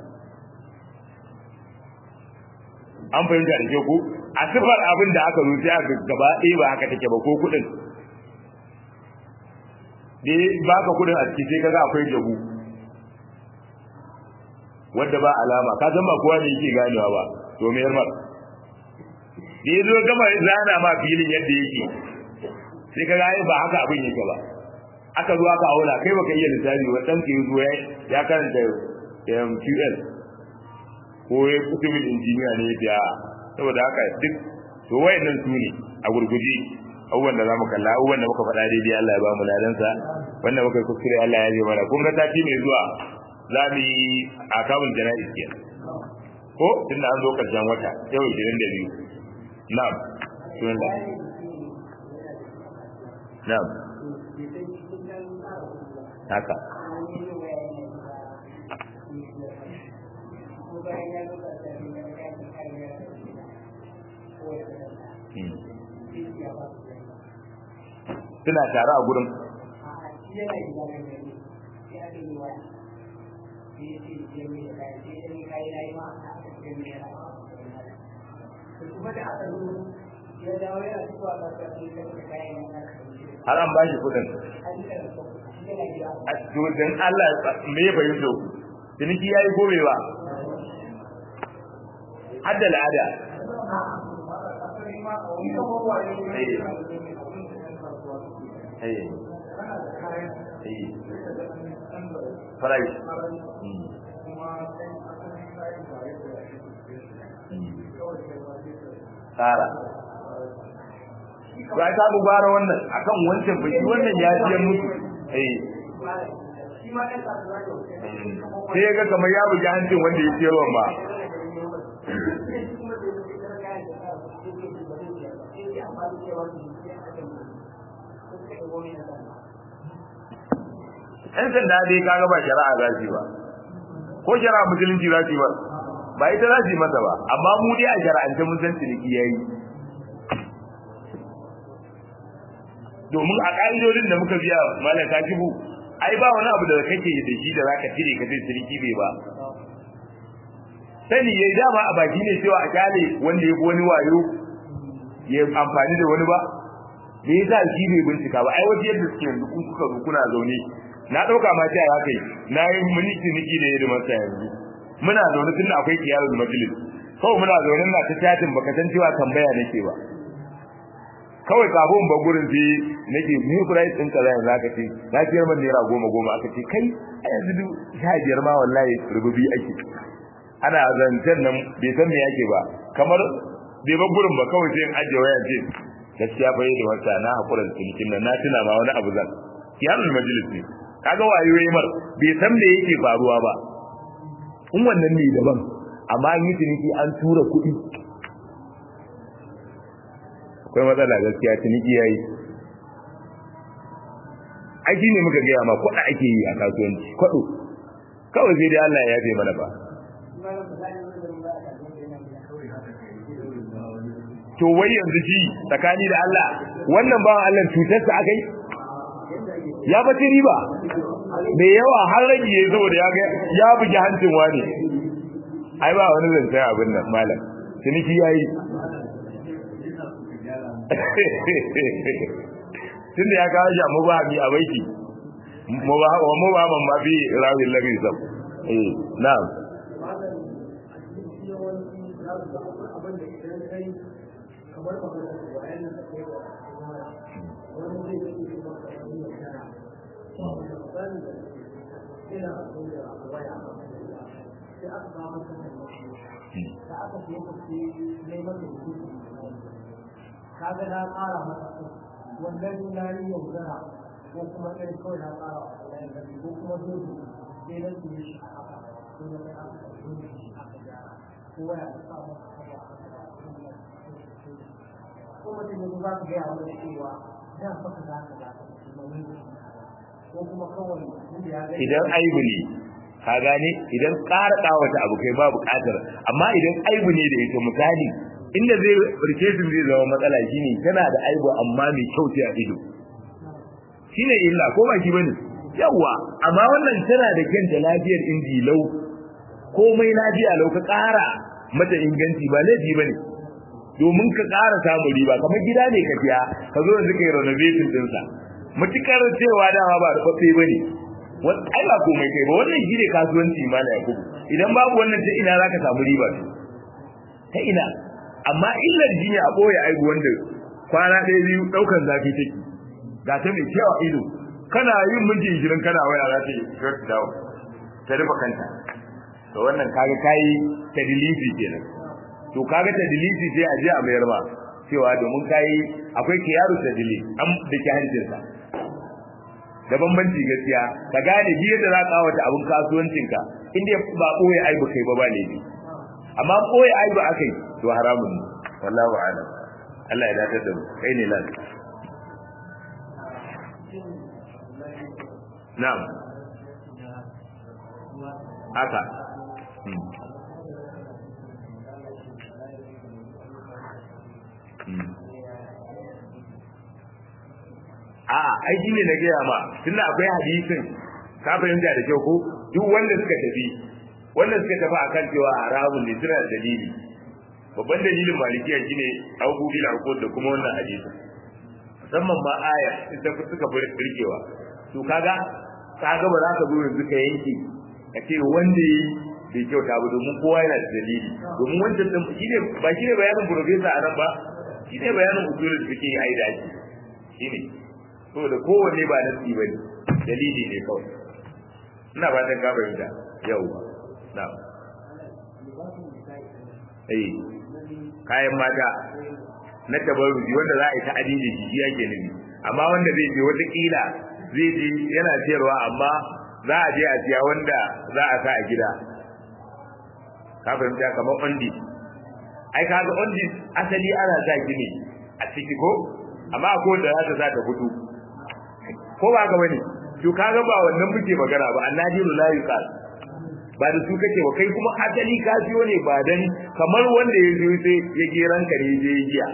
A: an fahimta da kyau ko a sifar abin da aka rufe a gaba ɗaya ba haka take ba ko kuɗin da baka kudin a ciki sai kaga akwai jabu wanda ba alama ka san ba kowa ne yake ganewa ba to me yarmar da yazo gama zana ma filin yadda yake sai kaga ai ba haka abin yake ba aka zo aka auna kai baka iya lissafi wa dan ke zo ya karanta MQL ko ya kutubin injiniya ne da saboda haka duk to wayannan su ne a gurguje abubuwan da zamu kalla abubuwan da muka faɗa daidai Allah ya ba mu ladansa wannan muka kuskure Allah ya yi mana kun ga sati mai zuwa za mu yi akabul jana'iz kenan ko tunda an zo karshen wata yau 22 na'am bismillah na'am haka suna tare a gurin har an bashi kudin a cikin Allah me ya fahimta ku ciniki yayi gobe ba hadda al'ada Price. Tsara. Ba ta dubara wannan akan wancan baki wannan ya ji mutu. Eh. Sai ya ga kamar ya bugi hancin wanda ya ciyarwa ba. ‘Yan sanda dai kaga ba shari'a za su ba, ko shari'a musulunci za su ba, ba ita za su yi masa ba, amma mu dai a shari'ance mun san ciniki ya yi. Domin a ƙa'idodin da muka biya malaka kibu, ai ba wani abu da kake da shi da za ka cire ka ce ciniki bai ba. Sani ya dama a baki ne cewa a kyale wanda ya wani wayo ya amfani da wani ba, me yasa shi bai bincika ba ai waje yadda suke yanzu kun kuka zo kuna zaune na dauka ma ta ya kai na yi muni ciniki da yadda masa yanzu muna zaune tun akwai kiyarul majlis kawai muna zaune na ta chatin baka san cewa tambaya nake ba kawai kafin ba gurin sai nake mu price din kaza yanzu aka ce na ciyar man naira goma goma aka ce kai a yanzu duk sha biyar ma wallahi rububi ake ana zancen nan bai san me yake ba kamar bai ba gurin ba kawai sai in ajiye waya ce gaskiya bai da wata na hakura da cinikin nan na tuna ma wani abu zan kiyamul majlis ne kaga wayoyi mar bai san me yake faruwa ba in wannan ne daban amma an yi ciniki an tura kuɗi akwai matsala gaskiya ciniki yayi aiki ne muka gaya ma kwaɗa ake yi a kasuwanci kwaɗo kawai sai dai Allah ya yafe mana ba to wai yanzu shi tsakani da Allah wannan bawan Allah cutarsa akai ya bace riba mai yawa har rage ya zo da ya ga ya bugi hancin wani ai ba wani zance abin nan malam ciniki yayi tunda ya kawo shi mu ba mi a baiki mu ba mu ba man ma bi rawil lagi sab eh na'am
B: kamar ba da wayan da kai wa wani zai yi shi ba ka yi magana ban da ina da waya sai aka ba mu kan da aka je ku ci neman da ku kaga na ƙara masa wannan tunani yaudara ko kuma irin kawai na ƙara ko kuma dole sai na su yi shi a haka ko na kai aka dole shi aka gyara ko waya ta sa masa ko mutum yanzu za ka gaya wani cewa da faka za ka za ko kuma kawai
A: idan aibu ne ka gane idan ƙara ƙawata abu kai ba buƙatar amma idan aibu ne da ita misali inda zai rike su zai zama matsala shine tana da aibu amma mai kyau ce a ido shine illa ko ba shi bane yawa amma wannan tana da kyanta lafiyar inji lau komai lafiya lau ka ƙara mata inganci ba laifi bane domin ka ƙara samun riba kamar gida ne ka biya ka zo yanzu kai renovation ɗinsa mutukar cewa dama ba da kwafe ba ne ai ba komai kai ba wannan shi ne kasuwanci ma na yakubu idan babu wannan ta ina za ka samu riba ta ina amma illar jinya a ɓoye aibu wanda kwana ɗaya biyu ɗaukar zafi take ga ta mai cewa ido kana yin minti ishirin kana waya za ta yi short down ta rufe kanta to wannan kaga kayi tadilisi kenan to kaga tadilisi sai a je a mayar ba cewa domin kayi akwai kiyaru tadili an da ke hancinsa da bambanci gaskiya ka gane bi yadda za ka wata abin kasuwancinka inda ba ɓoye aibu kai ba ba ne amma ɓoye aibu akai to haramun ne wallahu a'lam Allah ya dace da mu kai ne lan na'am haka a'a ai shine na gaya ma tunda akwai hadisin ka fahimta da kyau ko duk wanda suka tafi wanda suka tafi akan cewa haramun ne suna da dalili babban dalilin malikiya shine abu bil aqud da kuma wannan hadisin musamman ma aya ita suka fi birkewa to kaga kaga ba za ka zo yanzu ka yanke ka ce wanda yi bai kyauta ba domin kowa yana da dalili domin wancan din shine ba shine bayanin professor a nan ba shine bayanin usulul fiqh ai da shi shine saboda kowanne ba nasi ba ne dalili ne kawai ina ba dan gaba da yau na eh kayan mata na tabarruji wanda za a yi ta adini shi yake nufi amma wanda zai je wata kila zai je yana siyarwa amma za a je a siya wanda za a sa a gida ka fahimta kamar ondi ai kaga ondi asali ana sa gini a ciki ko amma akwai wanda za ta sa ta fito ko ba ga bane to kaga ba wannan muke magana ba annadiru la yuqal ba da su kake ba kai kuma asali ka siyo ne ba dan kamar wanda ya zo sai ya ge ranka ne je giya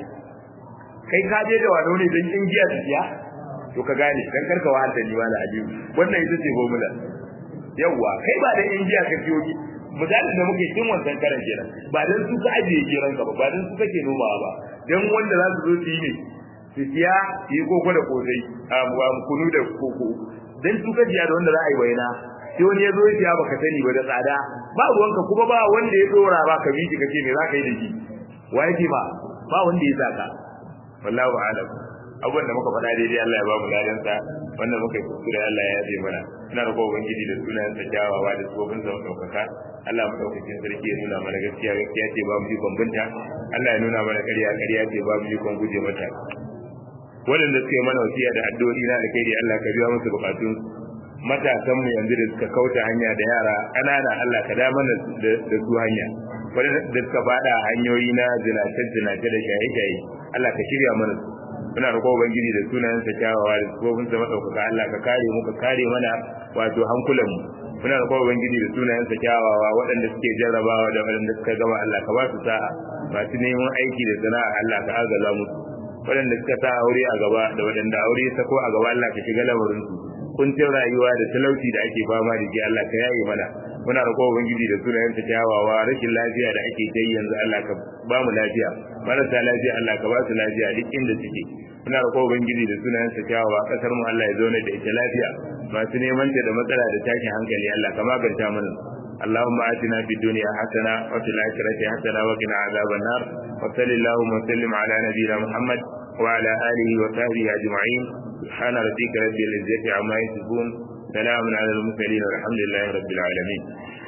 A: kai ka je da wano ne dan in giya siya to ka gane dan karka wa da ni wala ajiyu wannan ita ce formula yawa kai ba da in giya ka siyo ki misalin da muke cikin wancan karan kenan ba dan su ka ajiye geran ka ba ba dan su kake nomawa ba dan wanda za su zo su yi ne su siya su yi koko da kosai a kunu da koko dan su ka jiya da wanda za a yi waina sai wani ya zo ya siya baka sani ba da tsada ba ruwanka kuma ba wanda ya dora ba ka bi kace me za ka yi da shi wa yake ba ba wanda ya saka wallahu a'lam abubuwan da muka faɗa daidai Allah ya ba mu ladan sa wannan muka yi kuskure Allah ya yabe mana ina roƙon ubangiji da sunayen sa kyawawa da tsofin sa ɗaukaka Allah mu ɗaukakin sarki ya nuna mana gaskiya gaskiya ce ba mu yi bambanta Allah ya nuna mana ƙarya ƙarya ce ba mu yi kon guje mata waɗanda suke mana wasiya da addu'o'i na alkhairi Allah ka biya musu bukatun matasan mu yanzu da suka kauta hanya da yara ƙanana Allah ka da mana da su hanya waɗanda suka faɗa hanyoyi na zinace zinace da shaye shaye Allah ka shirya mana su muna roƙo ubangiji da sunayen sa kyawawa da sifofin sa madaukaka Allah ka kare mu ka kare mana wato hankulan mu muna roƙo ubangiji da sunayen sa kyawawa waɗanda suke jarrabawa da waɗanda suka gama Allah ka ba su sa'a masu neman aiki da sana'a Allah ka agaza musu waɗanda suka sa aure a gaba da waɗanda aure ta ko a gaba Allah ka shiga lamarin su kuncin rayuwa da talauci da ake fama da shi Allah ka yaye mana muna roƙo ubangiji da sunayen ta kyawawa rashin lafiya da ake ta yanzu Allah ka ba mu lafiya marasa lafiya Allah ka ba su lafiya duk inda suke muna roƙo ubangiji da sunayen ta kyawawa kasar mu Allah ya zauna da ita lafiya masu neman ta da matsala da tashin hankali Allah ka maganta mana اللهم آتنا في الدنيا حسنة وفي الآخرة حسنة وقنا عذاب النار وصل اللهم وسلم على نبينا محمد وعلى آله وصحبه أجمعين سبحان ربك رب العزة عما يصفون سلام على المرسلين والحمد لله رب العالمين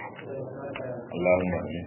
A: اللهم آمين